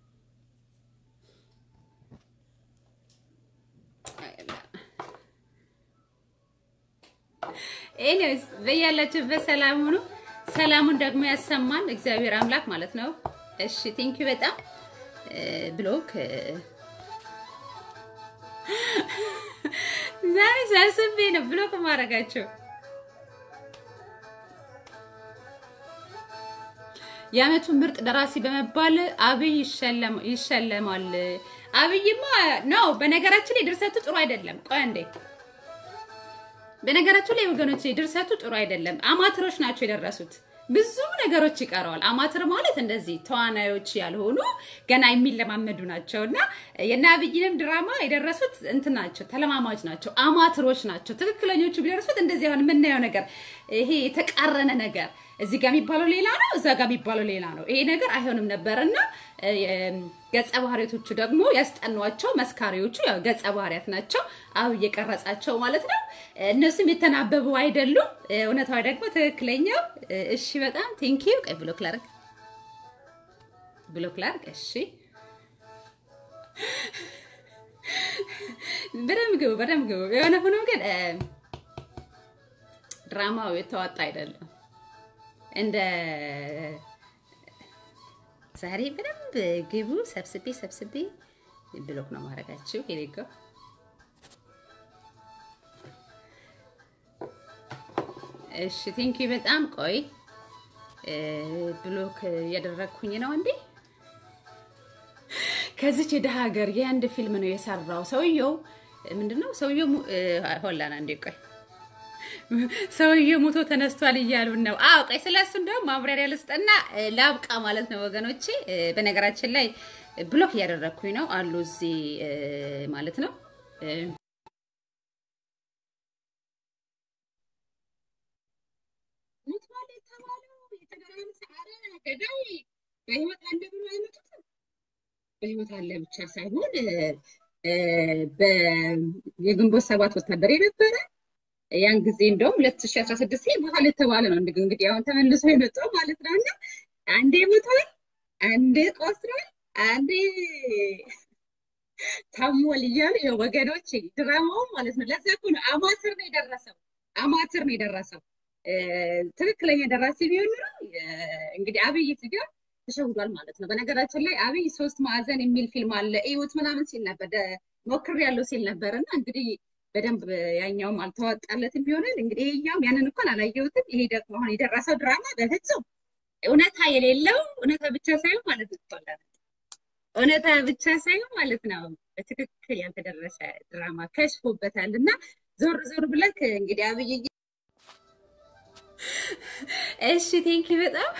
ኤኒዌይስ በያላችሁበት ሰላም ሁኑ። ሰላሙን ደግሞ ያሰማን እግዚአብሔር አምላክ ማለት ነው። እሺ ቴንኪዩ በጣም ብሎክ ዛሬ ሰብስቤ ነው ብሎክ ማድረጋቸው። የዓመቱ ምርጥ ደራሲ በመባል አብይ ይሸለማል። አብይማ ነው። በነገራችን ላይ ድርሰቱ ጥሩ አይደለም። ቆይ አንዴ በነገራችሁ ላይ ወገኖች ድርሰቱ ጥሩ አይደለም። አማትሮች ናቸው የደረሱት። ብዙ ነገሮች ይቀረዋል። አማትር ማለት እንደዚህ ተዋናዮች ያልሆኑ ገና የሚለማመዱ ናቸው እና የእነ አብይንም ድራማ የደረሱት እንትን ናቸው፣ ተለማማጅ ናቸው፣ አማትሮች ናቸው። ትክክለኞቹ ቢደርሱት እንደዚህ አሁን የምናየው ነገር ይሄ የተቃረነ ነገር እዚህ ጋር የሚባለው ሌላ ነው፣ እዛ ጋር የሚባለው ሌላ ነው። ይሄ ነገር አይሆንም ነበር እና ገጸ ባህሪያቶቹ ደግሞ ያስጠኗቸው መስካሪዎቹ ያው ገጸ ባህሪያት ናቸው። አብ እየቀረጻቸው ማለት ነው። እነሱም የተናበቡ አይደሉም። እውነታዊ ደግሞ ትክክለኛው። እሺ፣ በጣም ቴንኪዩ። ቀይ ብሎክ ላርግ፣ ብሎክ ላርግ። እሺ፣ በደምብ ግቡ፣ በደምብ ግቡ። የሆነ ሆኖ ግን ድራማው የተዋጣ አይደለም። እንደ ዛሬ በደንብ ግቡ። ሰብስቤ ሰብስቤ ብሎክ ነው ማድረጋችሁ። ሄሌጎ እሺ፣ ቲንኪ በጣም ቆይ፣ ብሎክ እያደረግኩኝ ነው እንዴ። ከዚች የደሃ ሀገር የአንድ ፊልም ነው የሰራው ሰውየው። ምንድነው ሰውየው? ሆላና እንዴ ቆይ ሰውዬው ሞቶ ተነስቷል እያሉን ነው። አዎ ቆይ ስለሱ እንደውም ማብራሪያ ልስጥና ላብቃ ማለት ነው ወገኖቼ። በነገራችን ላይ ብሎክ እያደረግኩኝ ነው አሉ እዚህ ማለት ነው። ሞቷል የተባለው የተገረመ ሰዓረ ገዳይ በህይወት አለ ብሎ አይመጡትም። በህይወት አለ ብቻ ሳይሆን የግንቦት ሰባት ወታደር የነበረ ያን ጊዜ እንደውም 2016 ሞቷል የተባለ ነው። እንግዲህ አሁን ተመልሶ የመጣው ማለት ነው። እና አንዴ ሞቷል፣ አንዴ ቆስሏል፣ አንዴ ታሟል እያሉ የወገኖች ድራማው ማለት ነው። ለዛ እኮ ነው አማትር ነው የደረሰው፣ አማትር ነው የደረሰው። ትክክለኛ ደራሲ ቢሆን ኖሮ እንግዲህ አብይ ጋር ተሸውዷል ማለት ነው። በነገራችን ላይ አብይ ሶስት ማዕዘን የሚል ፊልም አለ እዩት ምናምን ሲል ነበር ሞክር ያለው ሲል ነበር እና እንግዲህ በደንብ ያኛውም አልተዋጣለትም ይሆናል። እንግዲህ ይሄኛውም ያንን እንኳን አላየሁትም። ይሄ ደግሞ አሁን የደረሰው ድራማ በፍጹም እውነታ የሌለው እውነታ ብቻ ሳይሆን ማለት ነው እውነታ ብቻ ሳይሆን ማለት ነው በትክክል ያልተደረሰ ድራማ ከሽፎበታል እና ዞር ዞር ብለክ እንግዲህ አብይ እሺ ቴንኪ በጣም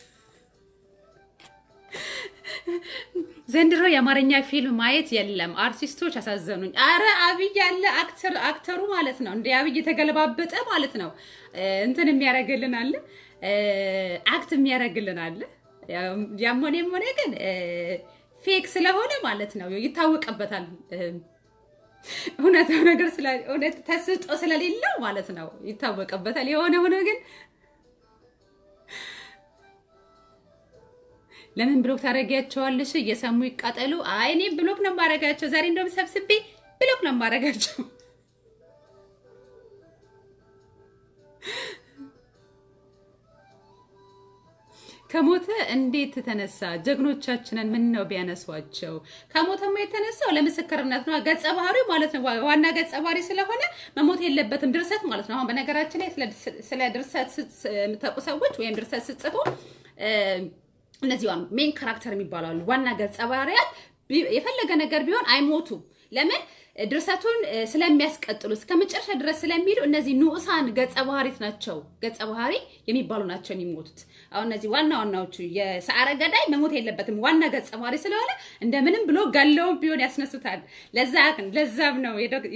ዘንድሮ የአማርኛ ፊልም ማየት የለም። አርቲስቶች አሳዘኑኝ። አረ አብይ ያለ አክተር አክተሩ ማለት ነው እንደ አብይ የተገለባበጠ ማለት ነው እንትን የሚያደርግልን አለ፣ አክት የሚያደርግልን አለ። ያም ሆነ ሆነ ግን ፌክ ስለሆነ ማለት ነው ይታወቅበታል። እውነታው ነገር እውነት ተስጦ ስለሌለው ማለት ነው ይታወቅበታል። የሆነ ሆነ ግን ለምን ብሎክ ታደርጊያቸዋለሽ? እየሰሙ ይቃጠሉ። አይ እኔ ብሎክ ነው የማደርጋቸው። ዛሬ እንደውም ሰብስቤ ብሎክ ነው የማደርጋቸው። ከሞተ እንዴት ተነሳ? ጀግኖቻችንን ምን ነው ቢያነሷቸው? ከሞተማ የተነሳው ለምስክርነት ነው። ገጸ ባህሪው ማለት ነው ዋና ገጸ ባህሪ ስለሆነ መሞት የለበትም። ድርሰት ማለት ነው። አሁን በነገራችን ላይ ስለ ድርሰት የምታውቁ ሰዎች ወይም ድርሰት ስትጽፉ እነዚህ ሜን ካራክተር የሚባሉ አሉ። ዋና ገጸ ባህሪያት የፈለገ ነገር ቢሆን አይሞቱም። ለምን? ድርሰቱን ስለሚያስቀጥሉ እስከ መጨረሻ ድረስ ስለሚሄዱ እነዚህ ንዑሳን ገጸ ባህሪት ናቸው። ገጸ ባህሪ የሚባሉ ናቸው የሚሞቱት። አሁን እነዚህ ዋና ዋናዎቹ የሰዓረ ገዳይ መሞት የለበትም ዋና ገጸ ባህሪ ስለሆነ እንደምንም ብሎ ገለውም ቢሆን ያስነሱታል። ለዛ ለዛም ነው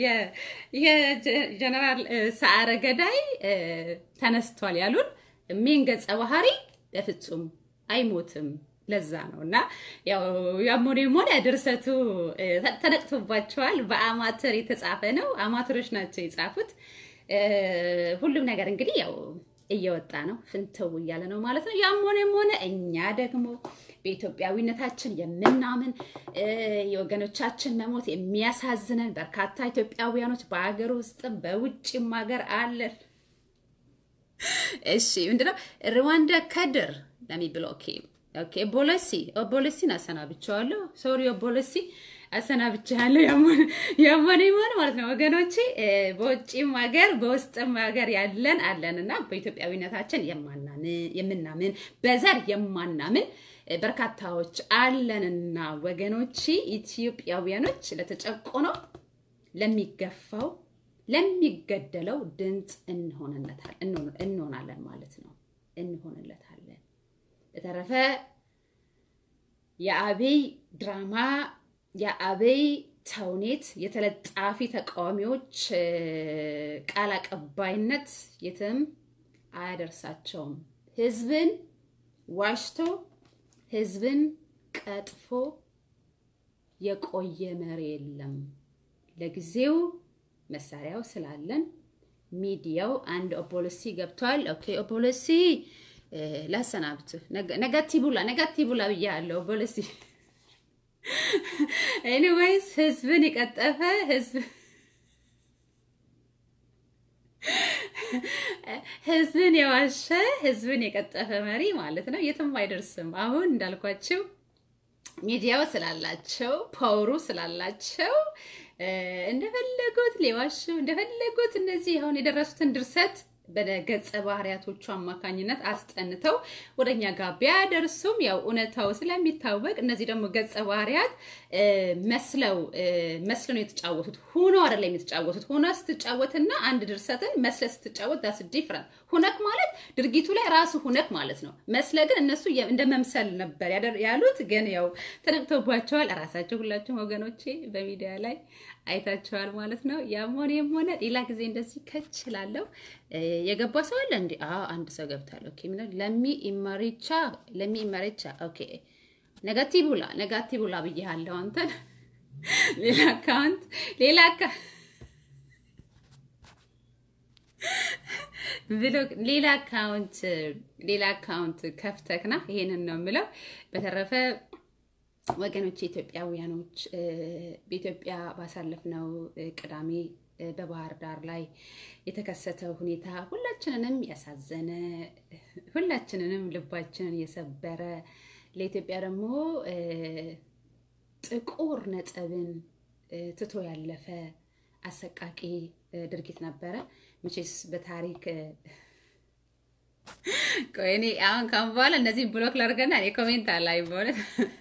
የጀነራል ሰዓረ ገዳይ ተነስቷል ያሉን ሜን ገጸ ባህሪ በፍጹም አይሞትም። ለዛ ነው እና ያው ያሞኔም ሆነ ድርሰቱ ተነቅቶባቸዋል። በአማተር የተጻፈ ነው። አማተሮች ናቸው የጻፉት። ሁሉም ነገር እንግዲህ ያው እየወጣ ነው፣ ፍንትው እያለ ነው ማለት ነው። ያም ሆነም ሆነ እኛ ደግሞ በኢትዮጵያዊነታችን የምናምን የወገኖቻችን መሞት የሚያሳዝነን በርካታ ኢትዮጵያውያኖች በሀገር ውስጥም በውጭም ሀገር አለን። እሺ ምንድነው ሩዋንዳ ከድር ለሚብለው ኦኬ ኦኬ ቦለሲ ቦለሲን አሰናብቼዋለሁ። ሶሪ ቦለሲ አሰናብቼዋለሁ። ያመነ ይሆን ማለት ነው ወገኖቼ። በውጭም ሀገር በውስጥም ሀገር ያለን አለን እና በኢትዮጵያዊነታችን የምናምን በዘር የማናምን በርካታዎች አለንና ወገኖቼ፣ ኢትዮጵያውያኖች ለተጨቆነው፣ ለሚገፋው፣ ለሚገደለው ድምፅ እንሆናለን ማለት ነው። እንሆንለታለን። በተረፈ የአብይ ድራማ የአብይ ተውኔት የተለጣፊ ተቃዋሚዎች ቃል አቀባይነት የትም አያደርሳቸውም። ህዝብን ዋሽቶ ህዝብን ቀጥፎ የቆየ መሪ የለም። ለጊዜው መሳሪያው ስላለን ሚዲያው አንድ ኦፖሊሲ ገብቷል። ኦኬ ኦፖሊሲ ላሰናብት ነጋቲ ቡላ ነጋቲ ቡላ ብያለሁ። ኦፖሊሲ ኤኒዌይስ ህዝብን የቀጠፈ ህዝብ ህዝብን የዋሸ ህዝብን የቀጠፈ መሪ ማለት ነው የትም አይደርስም። አሁን እንዳልኳቸው ሚዲያው ስላላቸው ፓወሩ ስላላቸው እንደፈለጉት ሊዋሹ እንደፈለጉት እነዚህ አሁን የደረሱትን ድርሰት በገጸ ባህሪያቶቹ አማካኝነት አስጠንተው ወደኛ ጋር ቢያደርሱም ያው እውነታው ስለሚታወቅ እነዚህ ደግሞ ገጸ ባህሪያት መስለው መስለው ነው የተጫወቱት። ሆኖ አይደለም የተጫወቱት። ሆኖ ስትጫወትና አንድ ድርሰትን መስለ ስትጫወት ዳስ ዲፍረንት። ሁነክ ማለት ድርጊቱ ላይ ራሱ ሁነክ ማለት ነው። መስለ ግን እነሱ እንደ መምሰል ነበር ያሉት። ግን ያው ተነቅቶባቸዋል። ራሳቸው ሁላችሁም ወገኖቼ በሚዲያ ላይ አይታቸዋል ማለት ነው። ያም ሆነ የም ሆነ ሌላ ጊዜ እንደዚህ ከችላለሁ። የገባ ሰው አለ እንዴ? አዎ አንድ ሰው ገብታል። ኦኬ ምን ለሚ ኢማሪቻ ለሚ ኢማሪቻ ኦኬ ነጋቲቡላ ነጋቲቡላ ብያለሁ። አንተን ሌላ አካውንት ሌላ አካ ብሎ ሌላ አካውንት ሌላ አካውንት ከፍተክና ይሄንን ነው የምለው። በተረፈ ወገኖች ኢትዮጵያውያኖች በኢትዮጵያ ባሳለፍነው ቅዳሜ በባህር ዳር ላይ የተከሰተው ሁኔታ ሁላችንንም ያሳዘነ ሁላችንንም ልባችንን የሰበረ ለኢትዮጵያ ደግሞ ጥቁር ነጥብን ትቶ ያለፈ አሰቃቂ ድርጊት ነበረ። መቼስ በታሪክ ቆይ እኔ አሁን ካሁን በኋላ እነዚህ ብሎክ ላድርገና እኔ ኮሜንት አላይ በእውነት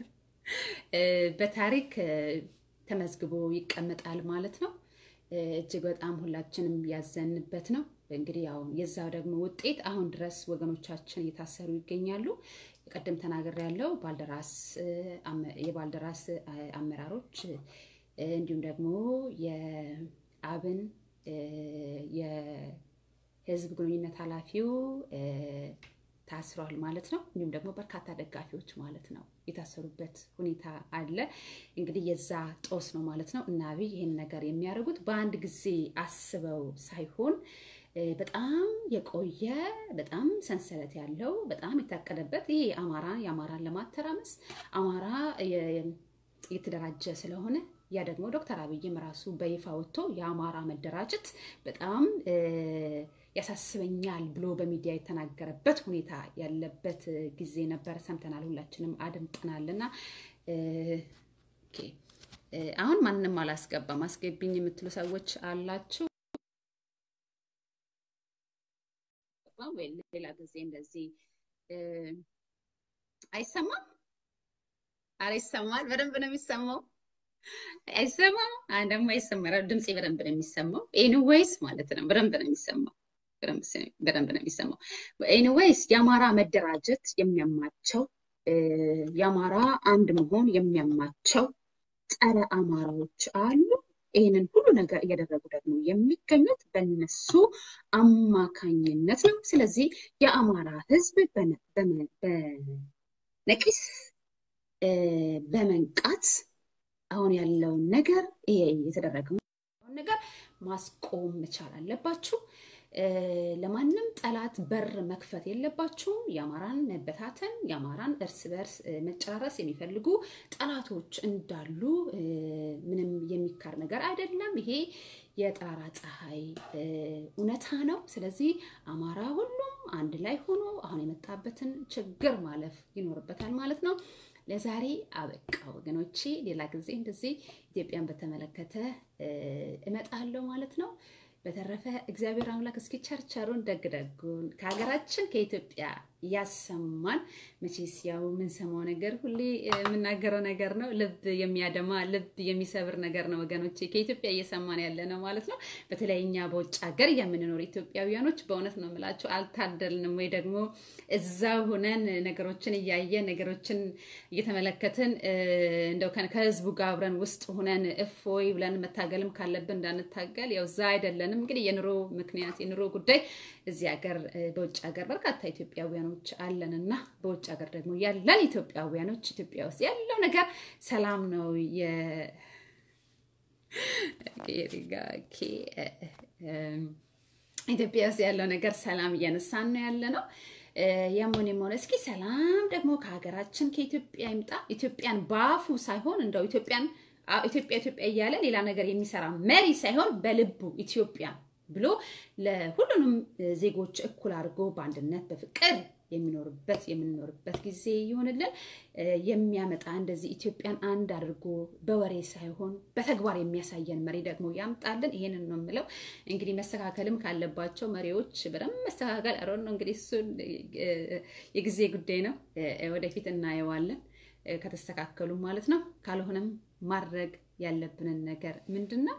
በታሪክ ተመዝግቦ ይቀመጣል ማለት ነው። እጅግ በጣም ሁላችንም ያዘንበት ነው። እንግዲህ ያው የዛው ደግሞ ውጤት አሁን ድረስ ወገኖቻችን እየታሰሩ ይገኛሉ። ቀደም ተናገር ያለው ባልደራስ የባልደራስ አመራሮች እንዲሁም ደግሞ የአብን የህዝብ ግንኙነት ኃላፊው ታስሯል ማለት ነው። እንዲሁም ደግሞ በርካታ ደጋፊዎች ማለት ነው የታሰሩበት ሁኔታ አለ። እንግዲህ የዛ ጦስ ነው ማለት ነው። እና አብይ ይህን ነገር የሚያደርጉት በአንድ ጊዜ አስበው ሳይሆን በጣም የቆየ በጣም ሰንሰለት ያለው በጣም የታቀደበት ይሄ አማራ የአማራን ለማተራመስ አማራ የተደራጀ ስለሆነ ያ ደግሞ ዶክተር አብይም ራሱ በይፋ ወጥቶ የአማራ መደራጀት በጣም ያሳስበኛል ብሎ በሚዲያ የተናገረበት ሁኔታ ያለበት ጊዜ ነበር። ሰምተናል፣ ሁላችንም አድምጠናል። እና አሁን ማንም አላስገባም አስገቢኝ የምትሉ ሰዎች አላችሁ። ሌላ ጊዜ እንደዚህ አይሰማም። አረ ይሰማል፣ በደንብ ነው የሚሰማው። አይሰማም? ደግሞ አይሰማም። ድምፄ በደንብ ነው የሚሰማው። ኤኒዌይስ ማለት ነው በደንብ ነው የሚሰማው በደንብ ነው የሚሰማው። ኤኒዌይስ የአማራ መደራጀት የሚያማቸው የአማራ አንድ መሆን የሚያማቸው ጸረ አማራዎች አሉ። ይህንን ሁሉ ነገር እያደረጉ ደግሞ የሚገኙት በነሱ አማካኝነት ነው። ስለዚህ የአማራ ሕዝብ በነቂስ በመንቃት አሁን ያለውን ነገር ይሄ የተደረገውን ነገር ማስቆም መቻል አለባችሁ። ለማንም ጠላት በር መክፈት የለባችሁም። የአማራን መበታተን፣ የአማራን እርስ በርስ መጨራረስ የሚፈልጉ ጠላቶች እንዳሉ ምንም የሚካር ነገር አይደለም። ይሄ የጠራራ ፀሐይ እውነታ ነው። ስለዚህ አማራ ሁሉም አንድ ላይ ሆኖ አሁን የመጣበትን ችግር ማለፍ ይኖርበታል ማለት ነው። ለዛሬ አበቃ ወገኖቼ። ሌላ ጊዜ እንደዚህ ኢትዮጵያን በተመለከተ እመጣለሁ ማለት ነው። በተረፈ እግዚአብሔር አምላክ እስኪ ቸርቸሩን ደግደጉን ከሀገራችን ከኢትዮጵያ ያሰማን። መቼስ ያው የምንሰማው ነገር ሁሌ የምናገረው ነገር ነው። ልብ የሚያደማ ልብ የሚሰብር ነገር ነው ወገኖቼ፣ ከኢትዮጵያ እየሰማን ያለ ነው ማለት ነው። በተለይ እኛ በውጭ ሀገር የምንኖር ኢትዮጵያውያኖች በእውነት ነው የምላቸው አልታደልንም፣ ወይ ደግሞ እዛው ሁነን ነገሮችን እያየን ነገሮችን እየተመለከትን እንደው ከህዝቡ ጋር አብረን ውስጥ ሁነን እፎይ ብለን መታገልም ካለብን እንዳንታገል ያው እዛ አይደለንም። እንግዲህ የኑሮ ምክንያት የኑሮ ጉዳይ እዚህ ሀገር በውጭ ሀገር በርካታ ኢትዮጵያውያኖች አለንና በውጭ ሀገር ደግሞ ያለን ኢትዮጵያውያኖች ኢትዮጵያ ውስጥ ያለው ነገር ሰላም ነው። ኢትዮጵያ ውስጥ ያለው ነገር ሰላም እያነሳን ነው ያለ ነው። ያሞን የሆነ እስኪ ሰላም ደግሞ ከሀገራችን ከኢትዮጵያ ይምጣ። ኢትዮጵያን በአፉ ሳይሆን እንደው ኢትዮጵያን ኢትዮጵያ ኢትዮጵያ እያለ ሌላ ነገር የሚሰራ መሪ ሳይሆን በልቡ ኢትዮጵያ ብሎ ለሁሉንም ዜጎች እኩል አድርጎ በአንድነት በፍቅር የሚኖርበት የምንኖርበት ጊዜ ይሆንልን። የሚያመጣ እንደዚህ ኢትዮጵያን አንድ አድርጎ በወሬ ሳይሆን በተግባር የሚያሳየን መሪ ደግሞ ያምጣልን። ይሄንን ነው የምለው። እንግዲህ መስተካከልም ካለባቸው መሪዎች በደንብ መስተካከል አሮ ነው እንግዲህ እሱ የጊዜ ጉዳይ ነው። ወደፊት እናየዋለን ከተስተካከሉ ማለት ነው። ካልሆነም ማድረግ ያለብንን ነገር ምንድን ነው?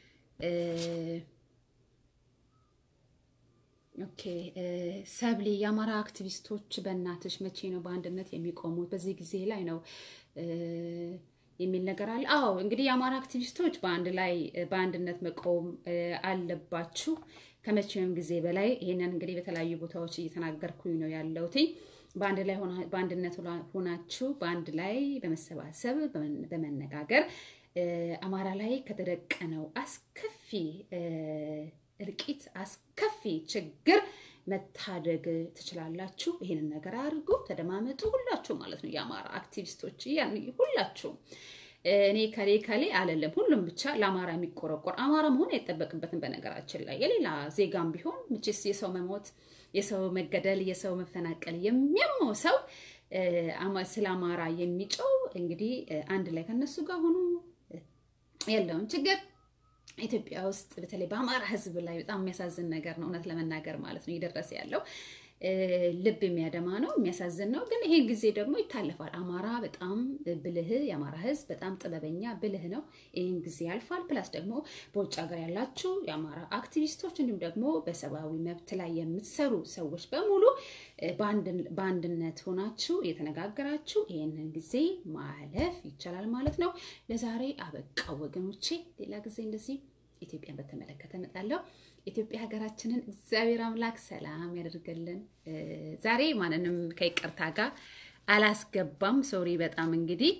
ኦኬ ሰብሊ፣ የአማራ አክቲቪስቶች በእናትሽ መቼ ነው በአንድነት የሚቆሙት? በዚህ ጊዜ ላይ ነው የሚል ነገር አለ። አዎ እንግዲህ የአማራ አክቲቪስቶች በአንድ ላይ በአንድነት መቆም አለባችሁ ከመቼውም ጊዜ በላይ። ይሄንን እንግዲህ በተለያዩ ቦታዎች እየተናገርኩኝ ነው ያለሁት። በአንድ ላይ በአንድነት ሆናችሁ በአንድ ላይ በመሰባሰብ በመነጋገር አማራ ላይ ከተደቀነው አስከፊ እልቂት አስከፊ ችግር መታደግ ትችላላችሁ። ይሄንን ነገር አድርጉ፣ ተደማመጡ፣ ሁላችሁ ማለት ነው። የአማራ አክቲቪስቶች ሁላችሁም፣ እኔ ከሌ ከሌ አለለም፣ ሁሉም ብቻ ለአማራ የሚቆረቆር አማራ መሆን አይጠበቅበትም። በነገራችን ላይ የሌላ ዜጋም ቢሆን ምችስ የሰው መሞት፣ የሰው መገደል፣ የሰው መፈናቀል የሚያመው ሰው ስለ አማራ የሚጮው እንግዲህ አንድ ላይ ከነሱ ጋር ሆኑ ያለውን ችግር ኢትዮጵያ ውስጥ በተለይ በአማራ ሕዝብ ላይ በጣም የሚያሳዝን ነገር ነው። እውነት ለመናገር ማለት ነው እየደረሰ ያለው ልብ የሚያደማ ነው፣ የሚያሳዝን ነው። ግን ይሄ ጊዜ ደግሞ ይታለፋል። አማራ በጣም ብልህ፣ የአማራ ሕዝብ በጣም ጥበበኛ ብልህ ነው። ይህን ጊዜ ያልፋል። ፕላስ ደግሞ በውጭ ሀገር ያላችሁ የአማራ አክቲቪስቶች እንዲሁም ደግሞ በሰብአዊ መብት ላይ የምትሰሩ ሰዎች በሙሉ በአንድነት ሆናችሁ እየተነጋገራችሁ ይህንን ጊዜ ማለፍ ይቻላል ማለት ነው። ለዛሬ አበቃ ወገኖቼ። ሌላ ጊዜ እንደዚህ ኢትዮጵያን በተመለከተ እመጣለሁ። ኢትዮጵያ ሀገራችንን እግዚአብሔር አምላክ ሰላም ያደርግልን። ዛሬ ማንንም ከይቅርታ ጋር አላስገባም። ሶሪ በጣም እንግዲህ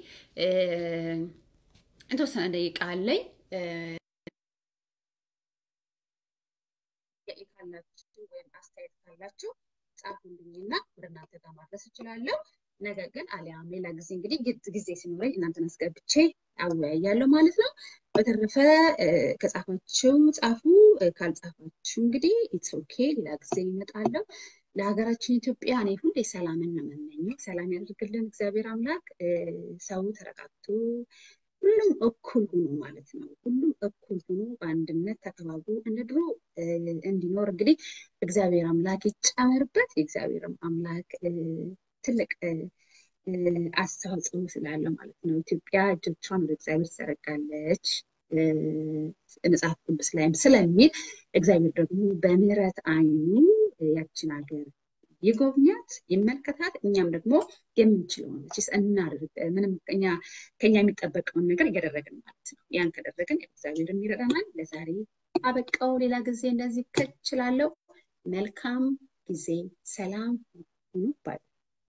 የተወሰነ ደቂቃ አለኝ። ካላችሁ ወይም አስተያየት ካላችሁ ጻፉልኝና ወደ እናንተ ጋር ማድረስ እችላለሁ። ነገር ግን አሊያም ሌላ ጊዜ እንግዲህ ጊዜ ሲኖረኝ እናንተን አስገብቼ አወያያለሁ ማለት ነው። በተረፈ ከጻፋችሁ ጻፉ፣ ካልጻፋችሁ እንግዲህ ኢትስ ኦኬ፣ ሌላ ጊዜ ይመጣለሁ። ለሀገራችን ኢትዮጵያ እኔ ሁሌ ሰላምን ነው የምመኘው። ሰላም ያደርግልን እግዚአብሔር አምላክ። ሰው ተረጋግቶ ሁሉም እኩል ሆኖ ማለት ነው። ሁሉም እኩል ሆኖ በአንድነት ተከባብሮ እንደ ድሮ እንዲኖር እንግዲህ እግዚአብሔር አምላክ ይጨመርበት። የእግዚአብሔር አምላክ ትልቅ አስተዋጽኦ ስላለው ማለት ነው። ኢትዮጵያ እጆቿን ወደ እግዚአብሔር ትዘረጋለች መጽሐፍ ቅዱስ ላይም ስለሚል እግዚአብሔር ደግሞ በምሕረት ዓይኑ ያችን ሀገር ይጎብኛት፣ ይመልከታት። እኛም ደግሞ የምንችለውን ስ እናድርግ። ምንም ከኛ የሚጠበቀውን ነገር እያደረግን ማለት ነው። ያን ከደረግን እግዚአብሔርም ይረዳናል። ለዛሬ አበቃው። ሌላ ጊዜ እንደዚህ ከችላለሁ። መልካም ጊዜ፣ ሰላም ሁኑ ባይ